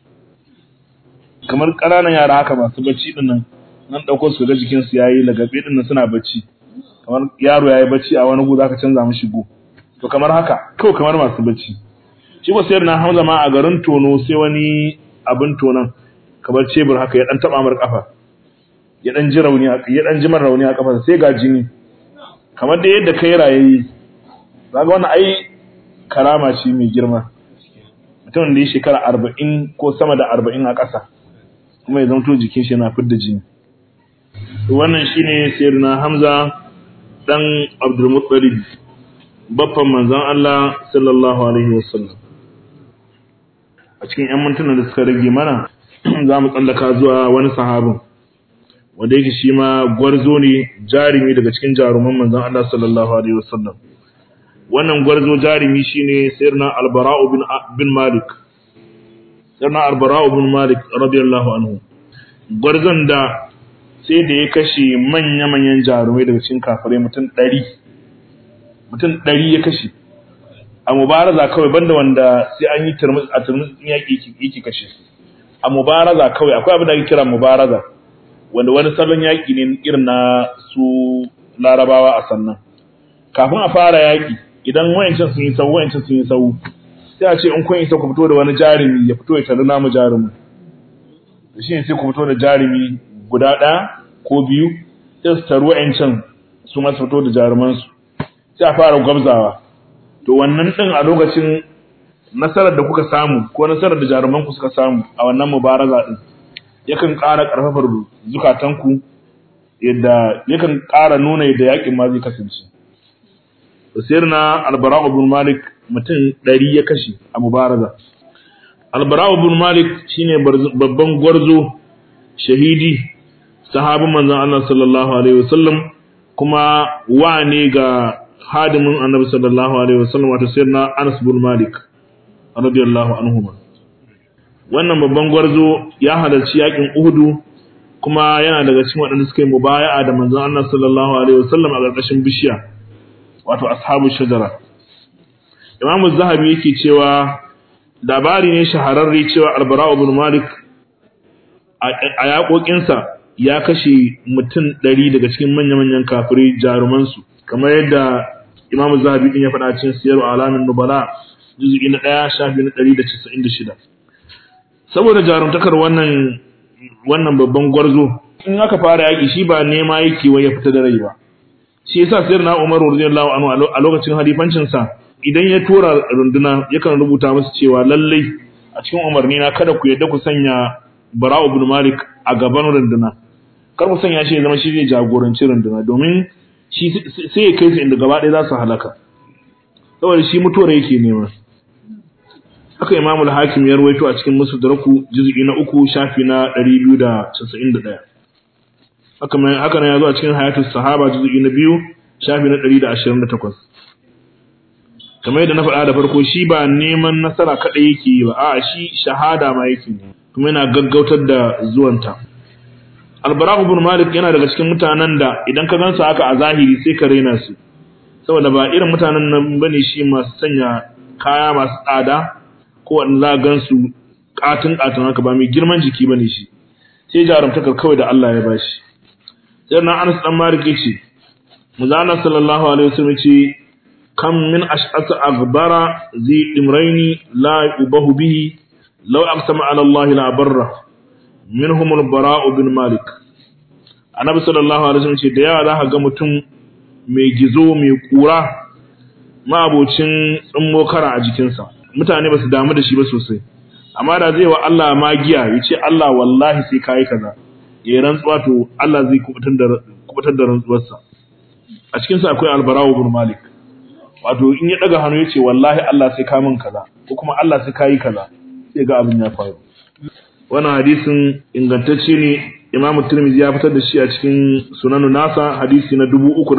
kamar ƙananan yara haka masu bacci din nan nan dauko su ga jikin su yayi lagabe din nan suna bacci kamar yaro yayi bacci a wani gu zaka canza mishi go to kamar haka kawai kamar masu bacci shi ba sayar na Hamza ma a garin tono sai wani abin tonan kamar cebur haka ya dan taba mar kafa ya dan ji rauni a ya dan ji mar rauni a kafa sai ga jini kamar da yadda kai rayayi kaga wannan ai karama ce mai girma mutum da ya shekara 40 ko sama da 40 a ƙasa kuma ya zanto jikin shi yana fidda jini to wannan shine sayyidina Hamza dan Abdul Muttalib baffan manzon Allah sallallahu alaihi wasallam a cikin ƴan mintunan da suka rage mana za mu tsallaka zuwa wani sahabin wanda yake shi ma gwarzo ne jarumi daga cikin jaruman manzon Allah sallallahu alaihi wasallam wannan gwarzo jarumi shine sayyidina Al-Bara'u bin bin Malik sayyidina Al-Bara'u bin Malik radiyallahu anhu gwarzon da sai da ya kashe manya-manyan jarumai daga cikin kafirai mutum ɗari mutum ɗari ya kashe a mubaraza kawai banda wanda sai an yi turmus a turmus yaƙi yake kashe su a mubaraza kawai akwai abin da ake kira mubaraza wanda wani salon yaƙi ne irin na su larabawa a sannan kafin a fara yaƙi idan wayancin sun yi sau wayancin sun yi sau sai a ce in kun isa ku fito da wani jarumi ya fito ya tare namu jarumin da shi ne sai ku fito da jarumi guda ɗaya ko biyu sai su taru wa'ancan su masu fito da jarumansu sai a fara gwabzawa to wannan ɗin a lokacin nasarar da kuka samu ko nasarar da jarumanku suka samu a wannan mubaraza ɗin yakan ƙara ƙarfafar zukatanku yadda yakan ƙara nuna yadda yaƙin ma zai kasance sayar na albara'u bin malik mutum ɗari ya kashe a mubaraza albara'u bin malik shine babban gwarzo shahidi sahabin manzon Allah sallallahu alaihi wasallam kuma wa ne ga hadimin annabi sallallahu alaihi wasallam wato sayyidina Anas bin Malik radiyallahu anhu wannan babban gwarzo ya halarci yakin Uhudu kuma yana daga cikin waɗanda suka yi mubaya'a da manzon Allah sallallahu alaihi wasallam a ƙarƙashin bishiya wato ashabu shajara Imam Zahabi yake cewa labari ne shahararre cewa Al-Bara' ibn Malik a yaƙoƙinsa ya kashe mutum ɗari daga cikin manya-manyan kafirai jarumansu kamar yadda Imam Zahabi din ya faɗa cikin Siyar Alamin Nubala juz'i na 1 shafi na 196 saboda jarumtakar wannan wannan babban gwarzo in aka fara yaki shi ba nema yake wai ya fita da rai ba shi yasa Sayyidina Umar radiyallahu anhu a lokacin halifancin sa idan ya tura runduna yakan rubuta musu cewa lallai a cikin umarni na kada ku yadda ku sanya Bara'u ibn Malik a gaban runduna kar ku sanya shi ya zama shi zai jagoranci runduna domin shi sai ya kai su inda gaba ɗaya za su halaka saboda shi mutuwar yake nema haka imamul hakim ya rawaito a cikin musadraku juz'i na uku shafi na 291 haka mai haka ne yazo a cikin hayatus sahaba juz'i na biyu shafi na 128 kamar yadda na faɗa da farko shi ba neman nasara kaɗai yake yi ba a shi shahada ma yake ne kuma yana gaggautar da zuwanta albara ibn malik yana daga cikin mutanen da idan ka gansu haka a zahiri sai ka raina su saboda ba irin mutanen nan bane shi masu sanya kaya masu tsada ko wanda za gan su katin katin haka ba mai girman jiki bane shi sai jarumtakar kawai da Allah ya bashi sai na Anas dan Malik yace Muzana sallallahu alaihi wasallam yace kam min ash'asa aghbara zi imraini la yubahu bihi law aqsama ala Allah la barra minhum al-bara' bin Malik Annabi sallallahu alaihi wasallam ce da yawa za ka ga mutum mai gizo mai kura mabocin tsummo kara a jikinsa mutane ba su damu da shi ba sosai amma da zai wa Allah magiya ya ce Allah wallahi sai ka yi kaza ya rantsuwa to Allah zai kubutar da rantsuwarsa a cikinsa akwai albarawo bin malik wato in ya daga hannu ya ce wallahi Allah sai ka min kaza ko kuma Allah sai ka yi kaza sai ga abin ya faru wannan hadisin ingantacce ne imamu tirmidhi ya fitar da shi a cikin sunanu nasa hadisi na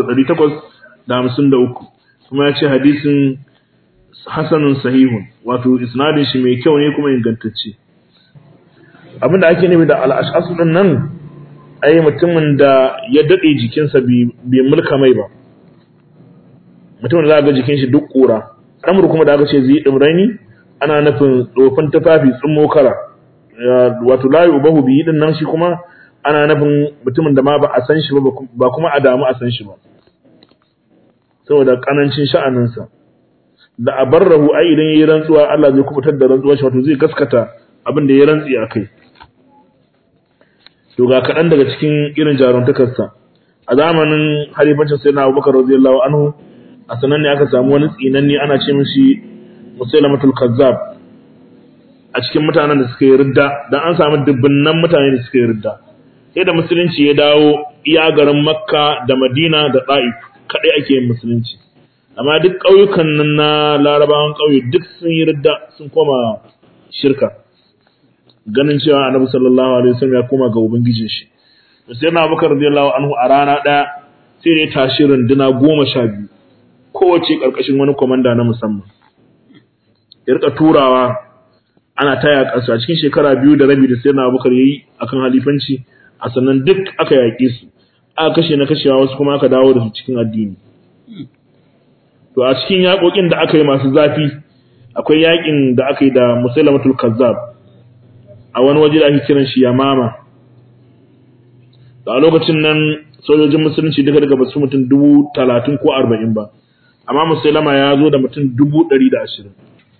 3853 kuma ya ce hadisin hasanun sahihun wato isnadin shi mai kyau ne kuma ingantacce abinda ake nufi da al'ashasu din nan ai mutumin da ya dade jikinsa bai mulka mai ba mutumin da za ga jikin shi duk kura amur kuma da aka ce zai dimraini ana nufin tsofin tufafi tsummo kara wato layu ubahu biyi din nan shi kuma ana nufin mutumin da ma ba a san shi ba ba kuma a damu a san shi ba saboda kanancin sha'aninsa da a barrahu ai idan yayi rantsuwa Allah zai kubutar da rantsuwar shi wato zai gaskata abin da ya rantsi a kai to ga kaɗan daga cikin irin jaruntakarsa a zamanin halifancin sayyidina Abubakar radiyallahu anhu a sanan ne aka samu wani tsinanni ana ce mishi Musailamatul Kazzab a cikin mutanen da suka yi ridda dan an samu dubunnan mutane da suka yi ridda sai da musulunci ya dawo iya garin Makka da Madina da Taif kadai ake yin musulunci amma duk ƙauyukan nan na larabawan ƙauye duk sun yi ridda sun koma shirka ganin cewa annabi sallallahu alaihi wasallam ya koma ga ubangijin shi sai na bakar radiyallahu anhu a rana ɗaya sai ne tashi runduna goma sha biyu kowace ƙarƙashin wani komanda na musamman ya rika turawa ana taya ƙasa a cikin shekara biyu da rabi da sai na bakar yayi akan halifanci a sannan duk aka yaƙe su aka kashe na kashewa wasu kuma aka dawo da su cikin addini to a cikin yaƙoƙin da aka yi masu zafi akwai yaƙin da aka yi da musailamatul kazzab a wani waje da ake kiran shi yamama da a lokacin nan sojojin musulunci duka daga basu mutum dubu talatin ko arba'in ba amma musailama ya zo da mutum dubu ɗari da ashirin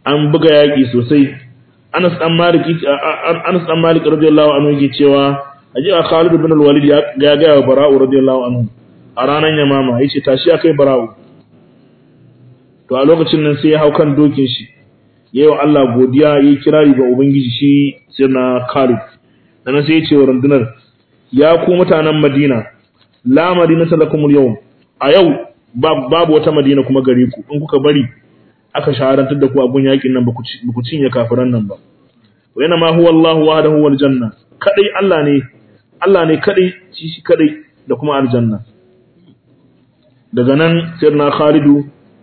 an buga yaƙi sosai Anas dan Malik Anas dan Malik radiyallahu anhu yake cewa ajiya Khalid ibn al-Walid ya ga wa Bara'u radiyallahu anhu a ranar Yamama yace tashi akai Bara'u to a lokacin nan sai ya hau kan dokin shi yayi wa Allah godiya yayi kirari ga ubangiji shi sai na Khalid dan sai ya ce wa rundunar ya ku mutanen Madina la madinata lakumul yawm a yau babu wata Madina kuma gare ku in kuka bari aka shaharantar da ku a gun yakin nan ba ku cinye kafiran nan ba wa yana ma huwa Allahu wahdahu wal janna kadai Allah ne Allah ne kadai shi shi kadai da kuma aljanna daga nan sirna Khalidu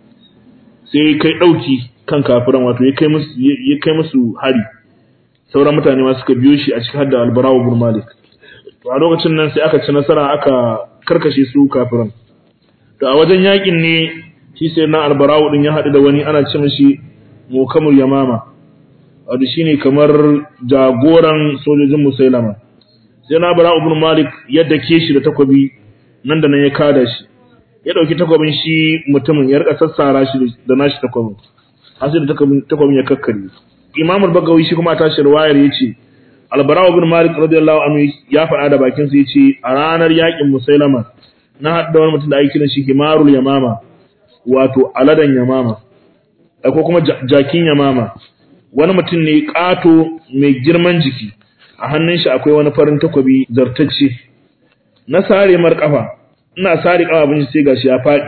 sai kai dauki kan kafiran wato ya kai musu ya kai musu hari sauran mutane ma suka biyo shi a cikin hadda al-Bara'u ibn Malik to a lokacin nan sai aka ci nasara aka karkashe su kafiran to a wajen yakin ne shi sai na albarawu din ya haɗu da wani ana ce mishi mukamul yamama wato shine kamar jagoran sojojin musailama sai na albarawu ibn malik ya dake shi da takobi nan da nan ya kada shi ya dauki takobin shi mutumin ya rika sassara shi da nashi takobin har sai da takobin takobin ya kakkare imam al-bagawi shi kuma tashi riwayar yace albarawu ibn malik radiyallahu anhu ya faɗa da bakin sa yace a ranar yakin musailama na haɗa wani mutum da ake kiran shi himarul yamama wato aladan yamama ko kuma jakin yamama wani mutum ne ƙato mai girman jiki a hannun shi akwai wani farin takobi zartacce na sare mar kafa ina sare kafafun shi sai gashi ya faɗi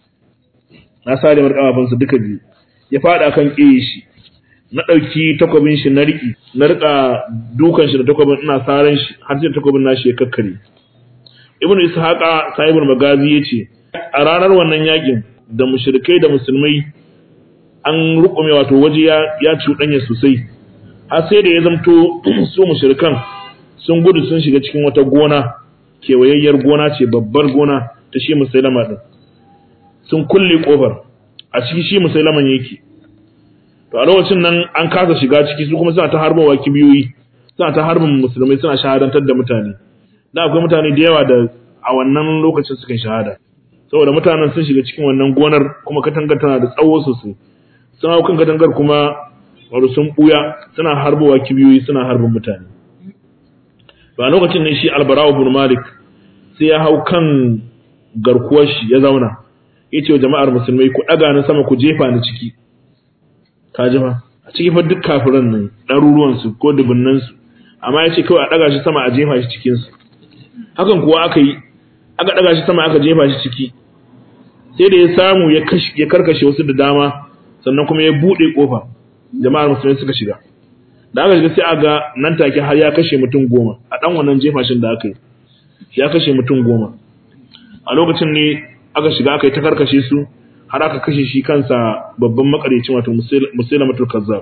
na sare mar kafafun su duka biyu ya faɗi akan ƙeye shi na ɗauki takobin shi na riƙi na riƙa dukan shi da takobin ina saran shi har sai takobin nashi ya kakkare ibnu ishaqa sahibul magazi yace a ranar wannan yakin da mushrikai da musulmai an rukume wato waje ya ya cuɗanya sosai har sai da ya zamto su mushrikan sun gudu sun shiga cikin wata gona kewayayyar gona ce babbar gona ta shi musailama din sun kulle kofar a ciki shi musailaman yake to a lokacin nan an kasa shiga ciki su kuma suna ta harbawa kibiyoyi suna ta harbin musulmai suna shahadantar da mutane da akwai mutane da yawa da a wannan lokacin suka shahada saboda mutanen sun shiga cikin wannan gonar kuma katangar tana da tsawo sosai sun hau kan katangar kuma wato sun buya suna harbowa kibiyoyi suna harbin mutane ba lokacin ne shi albarawa bin malik sai ya hau kan garkuwar shi ya zauna ya ce wa jama'ar musulmai ku ɗaga ni sama ku jefa ni ciki ka ji fa a ciki fa duk kafiran nan ɗaruruwansu ko dubunnansu amma ya ce kawai a ɗaga shi sama a jefa shi cikinsu hakan kuwa aka yi aka ɗaga shi sama aka jefa shi ciki sai da ya samu ya karkashe wasu da dama sannan kuma ya buɗe ƙofa jama'ar musulmai suka shiga da aka shiga sai aga nan take har ya kashe mutum goma a ɗan wannan jefashin da aka yi ya kashe mutum goma a lokacin ne aka shiga aka yi ta karkashe su har aka kashe shi kansa babban makareci wato musulamatul kazzab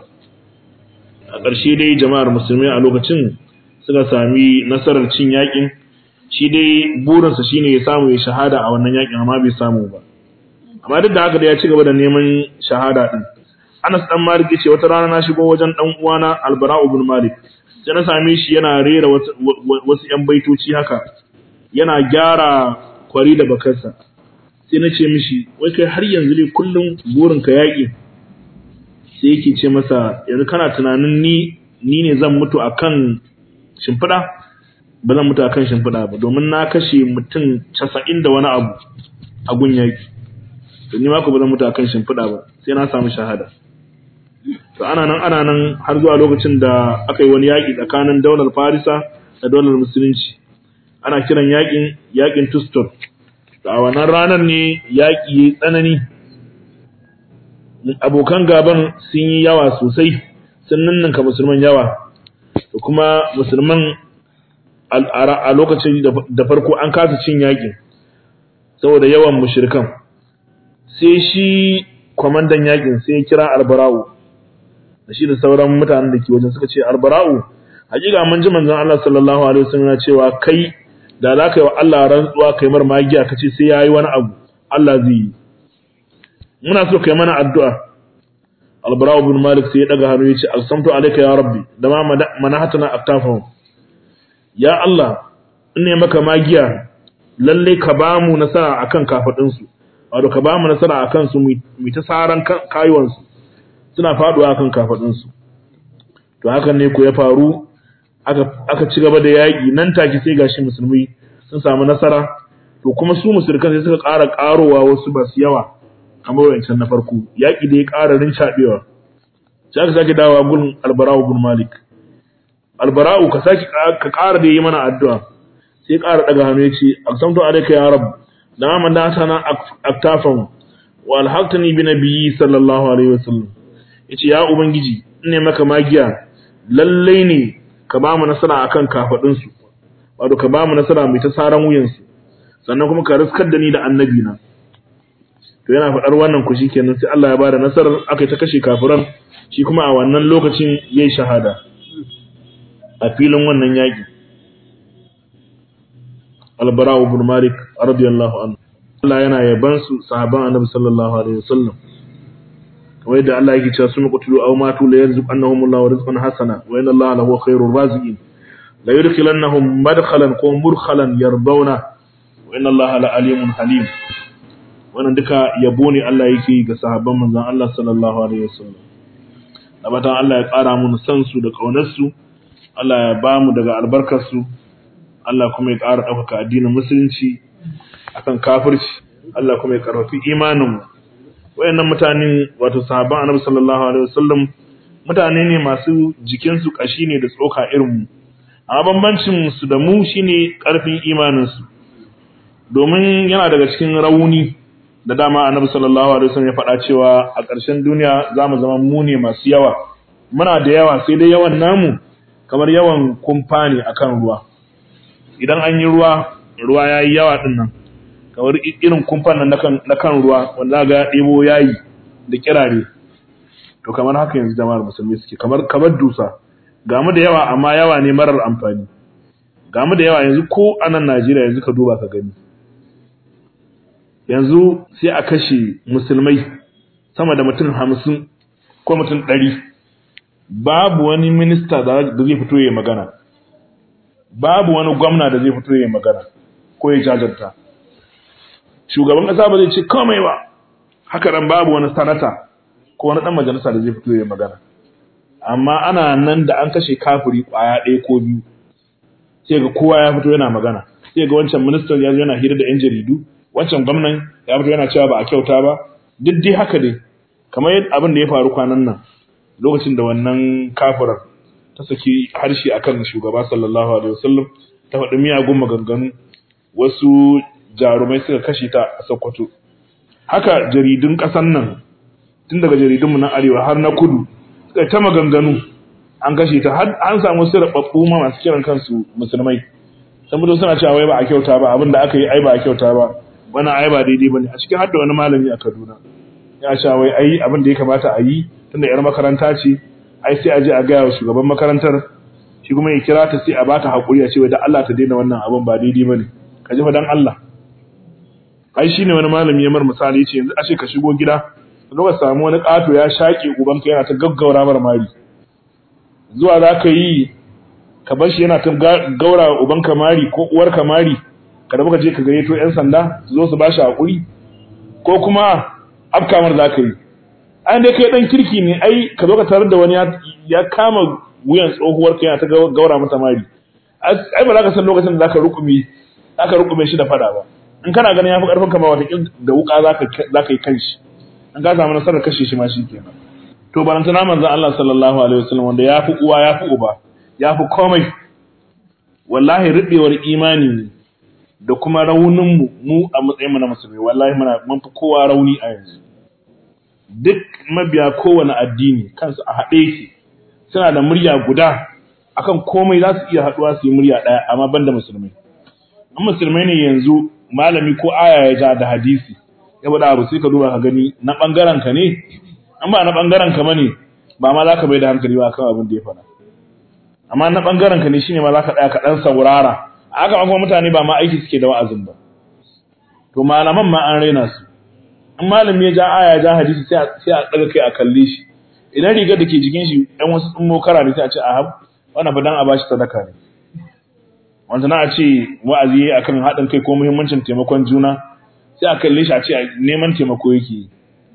a ƙarshe dai jama'ar musulmai a lokacin suka sami nasarar cin yakin shi dai burinsa shine ya samu ya shahada a wannan yakin amma bai samu ba amma duk da haka da ya ci gaba da neman shahada din Anas dan Malik yace wata rana na shigo wajen dan uwana Albara ibn Malik sai na same shi yana rera wasu yan baitoci haka yana gyara kwari da bakarsa sai na ce mishi wai kai har yanzu ne kullum burinka yaƙi sai yake ce masa yanzu kana tunanin ni ni ne zan mutu akan shimfiɗa ba zan mutu akan shimfiɗa ba domin na kashe mutum casa'in da wani abu a gun yaƙi to ni ma ba zan mutu akan shimfiɗa ba sai na samu shahada to ana nan ana nan har zuwa lokacin da aka yi wani yaƙi tsakanin daular farisa da daular musulunci ana kiran yaƙin yaƙin tustor a wannan ranar ne yaƙi ya tsanani abokan gaban sun yi yawa sosai sun ninninka musulman yawa da kuma musulman a lokacin da farko an kasa cin yaƙin saboda yawan mushrikan sai shi kwamandan yaƙin sai ya kira albara'u da shi da sauran mutanen da ke wajen suka ce albara'u hakika mun ji manzon Allah sallallahu alaihi wasallam cewa kai da za ka yi wa Allah rantsuwa kai mar magiya ka ce sai ya yi wani abu Allah zai yi muna so kai mana addu'a albara ibn malik sai ya daga hannu ya ce alsamtu alayka ya rabbi da ma manahatana aktafahum ya Allah in ne maka magiya lalle ka ba mu nasara akan kafadin su wato ka ba mu nasara akan su mu ta saran kayuwan su suna faduwa kan kafadunsu to hakan ne ko ya faru aka aka ci gaba da yaƙi nan take sai gashi musulmi sun samu nasara to kuma su musulkan sai suka ƙara ƙarowa wasu basu yawa kamar wancan na farko yaƙi da ya ƙara rincaɓewa sai aka sake dawowa gun albara'u bin malik albara'u ka sake ka ƙara da yi mana addu'a sai ƙara daga hannu ya ce aqsamtu alayka ya rabb da man da sana aktafan wa alhaqtani bi nabiyyi sallallahu alaihi wasallam yace ya ubangiji ne maka magiya lallai ne ka ba mu nasara akan kafadun su wato ka ba mu nasara mai ta saran wuyan su sannan kuma ka riskar da ni da annabi na to yana faɗar wannan ku shikenan sai Allah ya bada nasarar aka ta kashe kafiran shi kuma a wannan lokacin yayi shahada a filin wannan yaki albara ibn malik radiyallahu anhu Allah yana yaban su sahaban annabi sallallahu alaihi wasallam kamar yadda Allah yake cewa sun qutulu aw matu la yarzuqannahum Allahu rizqan hasana wa inna Allaha lahu khairur raziqin la yudkhilannahum madkhalan ko murkhalan yardawna wa inna Allaha la alimun halim wannan duka yabo ne Allah yake ga sahabban manzon Allah sallallahu alaihi wasallam abatan Allah ya ƙara mu san su da kaunar su Allah ya ba mu daga albarkar su Allah kuma ya ƙara ɗaukaka addinin musulunci akan kafirci Allah kuma ya karfafi imanin mu wayannan mutanen wato sahabban Annabi sallallahu alaihi wasallam mutane ne masu jikin su kashi ne da tsoka irin mu amma bambancin su da mu shine karfin imanin su domin yana daga cikin rauni da dama Annabi sallallahu alaihi wasallam ya faɗa cewa a ƙarshen duniya zamu zama mu ne masu yawa muna da yawa sai dai yawan namu kamar yawan kumfa ne akan ruwa idan an yi ruwa ruwa yayi yawa din nan kamar irin kumfan nan na kan ruwa wanda ga ɗebo yayi da kirare to kamar haka yanzu jama'ar musulmi suke kamar kamar dusa ga mu da yawa amma yawa ne marar amfani ga mu da yawa yanzu ko a nan Najeriya yanzu ka duba ka gani yanzu sai a kashe musulmai sama da mutum hamsin ko mutum ɗari babu wani minista da zai fito ya magana babu wani gwamna da zai fito ya magana ko ya jajanta shugaban ƙasa ba zai ce komai ba haka nan babu wani sanata ko wani ɗan majalisa da zai fito ya magana amma ana nan da an kashe kafiri ƙwaya ɗaya ko biyu sai ga kowa ya fito yana magana sai ga wancan ministan ya zo yana hira da 'yan jaridu wancan gwamnan ya fito yana cewa ba a kyauta ba duk dai haka dai kamar abin da ya faru kwanan nan lokacin da wannan kafirar ta saki harshe akan shugaba sallallahu alaihi wasallam ta faɗi miyagun maganganu wasu jarumai suka kashe ta a Sokoto haka jaridun ƙasar nan tun daga jaridunmu na arewa har na kudu suka ta maganganu an kashe ta har an samu su rababbu ma masu kiran kansu musulmai saboda suna cewa wai ba a kyauta ba abinda aka yi ai ba a kyauta ba wannan ai ba daidai bane a cikin hadda wani malami a Kaduna ya cewa wai ai abin da ya kamata a yi tunda yar makaranta ce ai sai a je a ga wa shugaban makarantar shi kuma ya kira ta sai a bata hakuri a ce wai da Allah ta daina wannan abin ba daidai bane ka ji fa dan Allah ai shine wani malami ya mar misali yace yanzu ashe ka shigo gida ka ga samu wani kato ya shaƙe ubanka yana ta gaggaura mar mari zuwa za ka yi ka bar shi yana ta gaura ubanka mari ko uwarka mari ka da muka je ka gayyato yan sanda su zo su bashi hakuri ko kuma afkamar za ka yi ai dai kai dan kirki ne ai ka zo ka tarar da wani ya kama wuyan tsohuwar ka yana ta gaura mata mari ai ba za ka san lokacin da za ka rukumi za ka rukume shi da fada ba in kana ganin ya fi karfin kama wata da wuka za ka yi kanshi in ka samu nasarar kashe shi ma shi kenan to barantana manzon Allah sallallahu alaihi wasallam wanda ya fi uwa ya fi uba ya fi komai wallahi rubewar imani ne da kuma raunin mu mu a matsayin mu na musulmi wallahi muna mun fi kowa rauni a yanzu duk mabiya kowane addini kansu a haɗe yake suna da murya guda akan komai za su iya haɗuwa su yi murya ɗaya amma banda musulmai in musulmai ne yanzu malami ko aya ya ja da hadisi ya bada abu sai ka duba ka gani na bangaren ka ne an ba na bangaren ka bane ba ma za ka bai da hankali ba kan abin da ya faɗa amma na bangaren ka ne shine ma za ka tsaya ka dan saurara haka kuma mutane ba ma aiki suke da wa'azin ba to malaman ma an raina su in malami ya ja aya ja hadisi sai sai a daga kai a kalle shi idan rigar da ke jikin shi ɗan wasu tsummo kara ne sai a ce a hab wannan fa dan a bashi sadaka ne wanda na a ce wa'azi akan haɗin kai ko muhimmancin taimakon juna sai a kalle shi a ce neman taimako yake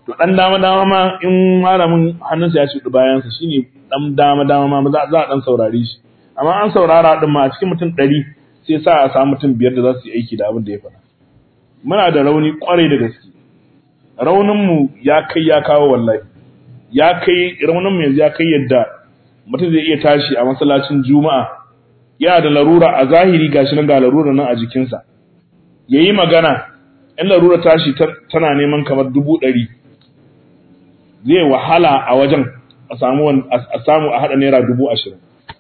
to dan dama dama ma in malamin hannunsa ya shuɗi bayansa shine dan dama dama ma za a dan saurare shi amma an saurara din ma a cikin mutum ɗari sai sa a samu mutum biyar da za su yi aiki da abin da ya faɗa muna da rauni kwarai da gaske rauninmu ya kai ya kawo wallahi ya kai rauninmu yanzu ya kai yadda mutum zai iya tashi a masallacin juma'a yana da larura a zahiri gashi nan ga larura nan a jikinsa ya yi magana in larura tashi tana neman kamar dubu ɗari zai wahala a wajen a samu a haɗa naira dubu ashirin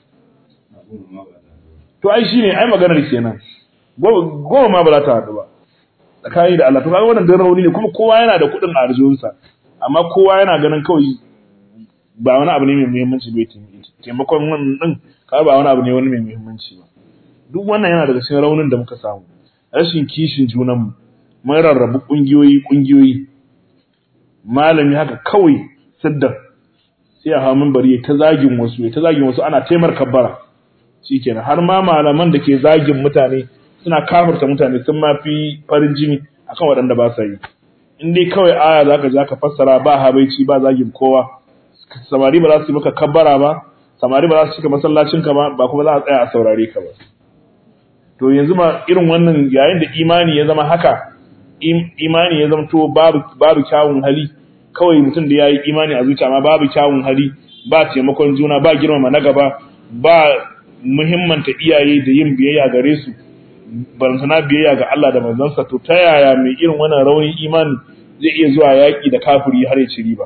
to ai shi ne ai maganar kenan goma ma ba za ta haɗu ba tsakani da Allah to kaga wannan dan rauni ne kuma kowa yana da kuɗin a arjunsa amma kowa yana ganin kawai ba wani abu ne mai muhimmanci bai taimakon wannan din kaga ba wani abu ne wani mai muhimmanci ba duk wannan yana daga cikin raunin da muka samu rashin kishin junan mu mun rarrabu kungiyoyi kungiyoyi malami haka kawai sidda sai a hamun bari ta zagin wasu ta zagin wasu ana taimar kabbara shikenan har ma malaman da ke zagin mutane suna kafirta mutane sun ma fi farin jini akan waɗanda ba sa yi in dai kawai aya zaka ja ka fassara ba habaici ba zagin kowa samari ba za su yi maka kabbara ba samari ba za su cika masallacin ka ba ba kuma za a tsaya a saurare ka ba to yanzu ma irin wannan yayin da imani ya zama haka imani ya zama to babu babu kyawun hali kawai mutum da yayi imani a zuciya ma babu kyawun hali ba taimakon juna ba girmama na gaba ba muhimmanta iyaye da yin biyayya gare su barantana biyayya ga Allah da manzansa to ta yaya mai irin wannan raunin imani zai iya zuwa yaƙi da kafiri har ya ci riba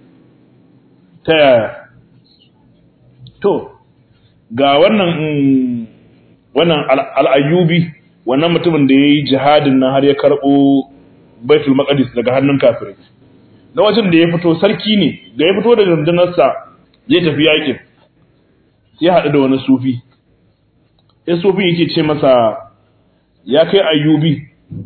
ta yaya to ga wannan wannan al'ayyubi wannan mutumin da ya yi jihadin nan har ya karɓo baitul maqdis daga hannun kafirai na wajen da ya fito sarki ne da ya fito da rundunarsa zai tafi yaƙin sai haɗu da wani sufi sai sufi yake ce masa ya kai ayyubi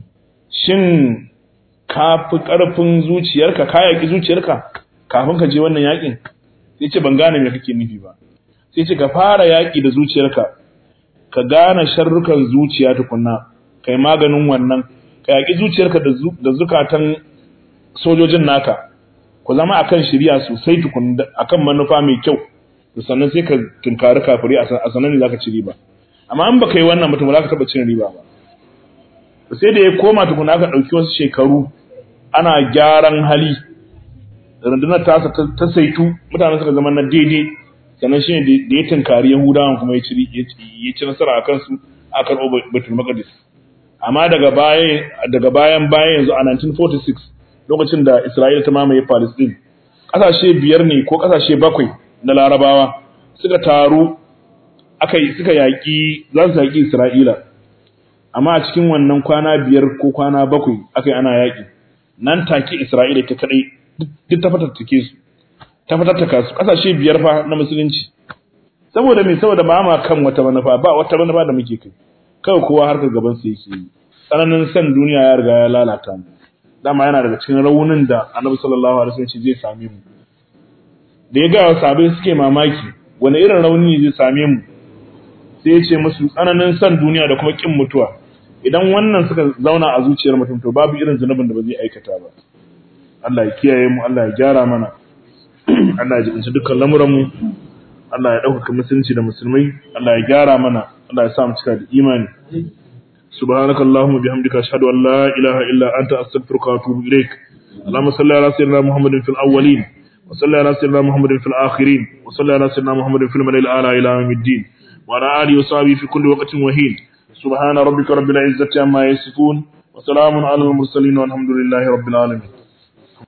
shin ka fi ƙarfin zuciyarka ka yaƙi zuciyarka kafin ka je wannan yaƙin sai ce ban gane me kake nufi ba sai ce ka fara yaƙi da zuciyarka ka gane sharrukan zuciya tukunna kai maganin wannan ka yaƙi zuciyarka da zukatan sojojin naka ku zama akan shirya sosai tukun akan manufa mai kyau to sannan sai ka tunkari kafiri a sanan ne zaka ci riba amma in baka yi wannan mutum ba za ka taɓa cin riba ba sai da ya koma tukuna aka ɗauki wasu shekaru ana gyaran hali rundunar tasa ta saitu mutane suka zama na daidai sannan shi ne da ya tunkari yahudawan kuma ya ci nasara a kansu a karɓo batul maqdis amma daga bayan daga bayan bayan yanzu a 1946 lokacin da isra'ila ta mamaye palestine ƙasashe biyar ne ko ƙasashe bakwai na larabawa suka taru aka suka yaƙi za su yaƙi isra'ila amma a cikin wannan kwana biyar ko kwana bakwai aka yi ana yaƙi nan take Isra'ila ta kadai duk ta fatattake su ta fatattaka su kasashe biyar fa na musulunci saboda me saboda ba ma kan wata manufa ba wata manufa da muke kai kawai kowa harkar gaban su yake yi tsananin san duniya ya riga ya lalata mu dama yana daga cikin raunin da Annabi sallallahu alaihi wasallam zai same mu da ya ga sabai suke mamaki wani irin rauni ne zai same mu sai ya ce musu tsananin san duniya da kuma kin mutuwa idan wannan suka zauna a zuciyar mutum to babu irin zunubin da ba zai aikata ba Allah ya kiyaye mu Allah ya gyara mana Allah ya jibinci dukkan lamuran mu Allah ya ɗaukaka musulunci da musulmai Allah ya gyara mana Allah ya sa mu cika da imani subhanaka allahumma bihamdika ashhadu an la ilaha illa anta astaghfiruka wa atubu ilaik اللهم صل على سيدنا محمد في الأولين وصل على سيدنا محمد في الآخرين وصل على سيدنا محمد في الملأ الأعلى إلى يوم الدين وعلى آله وصحبه في كل وقت وحين سبحان ربك رب العزة عما يصفون وسلام على المرسلين والحمد لله رب العالمين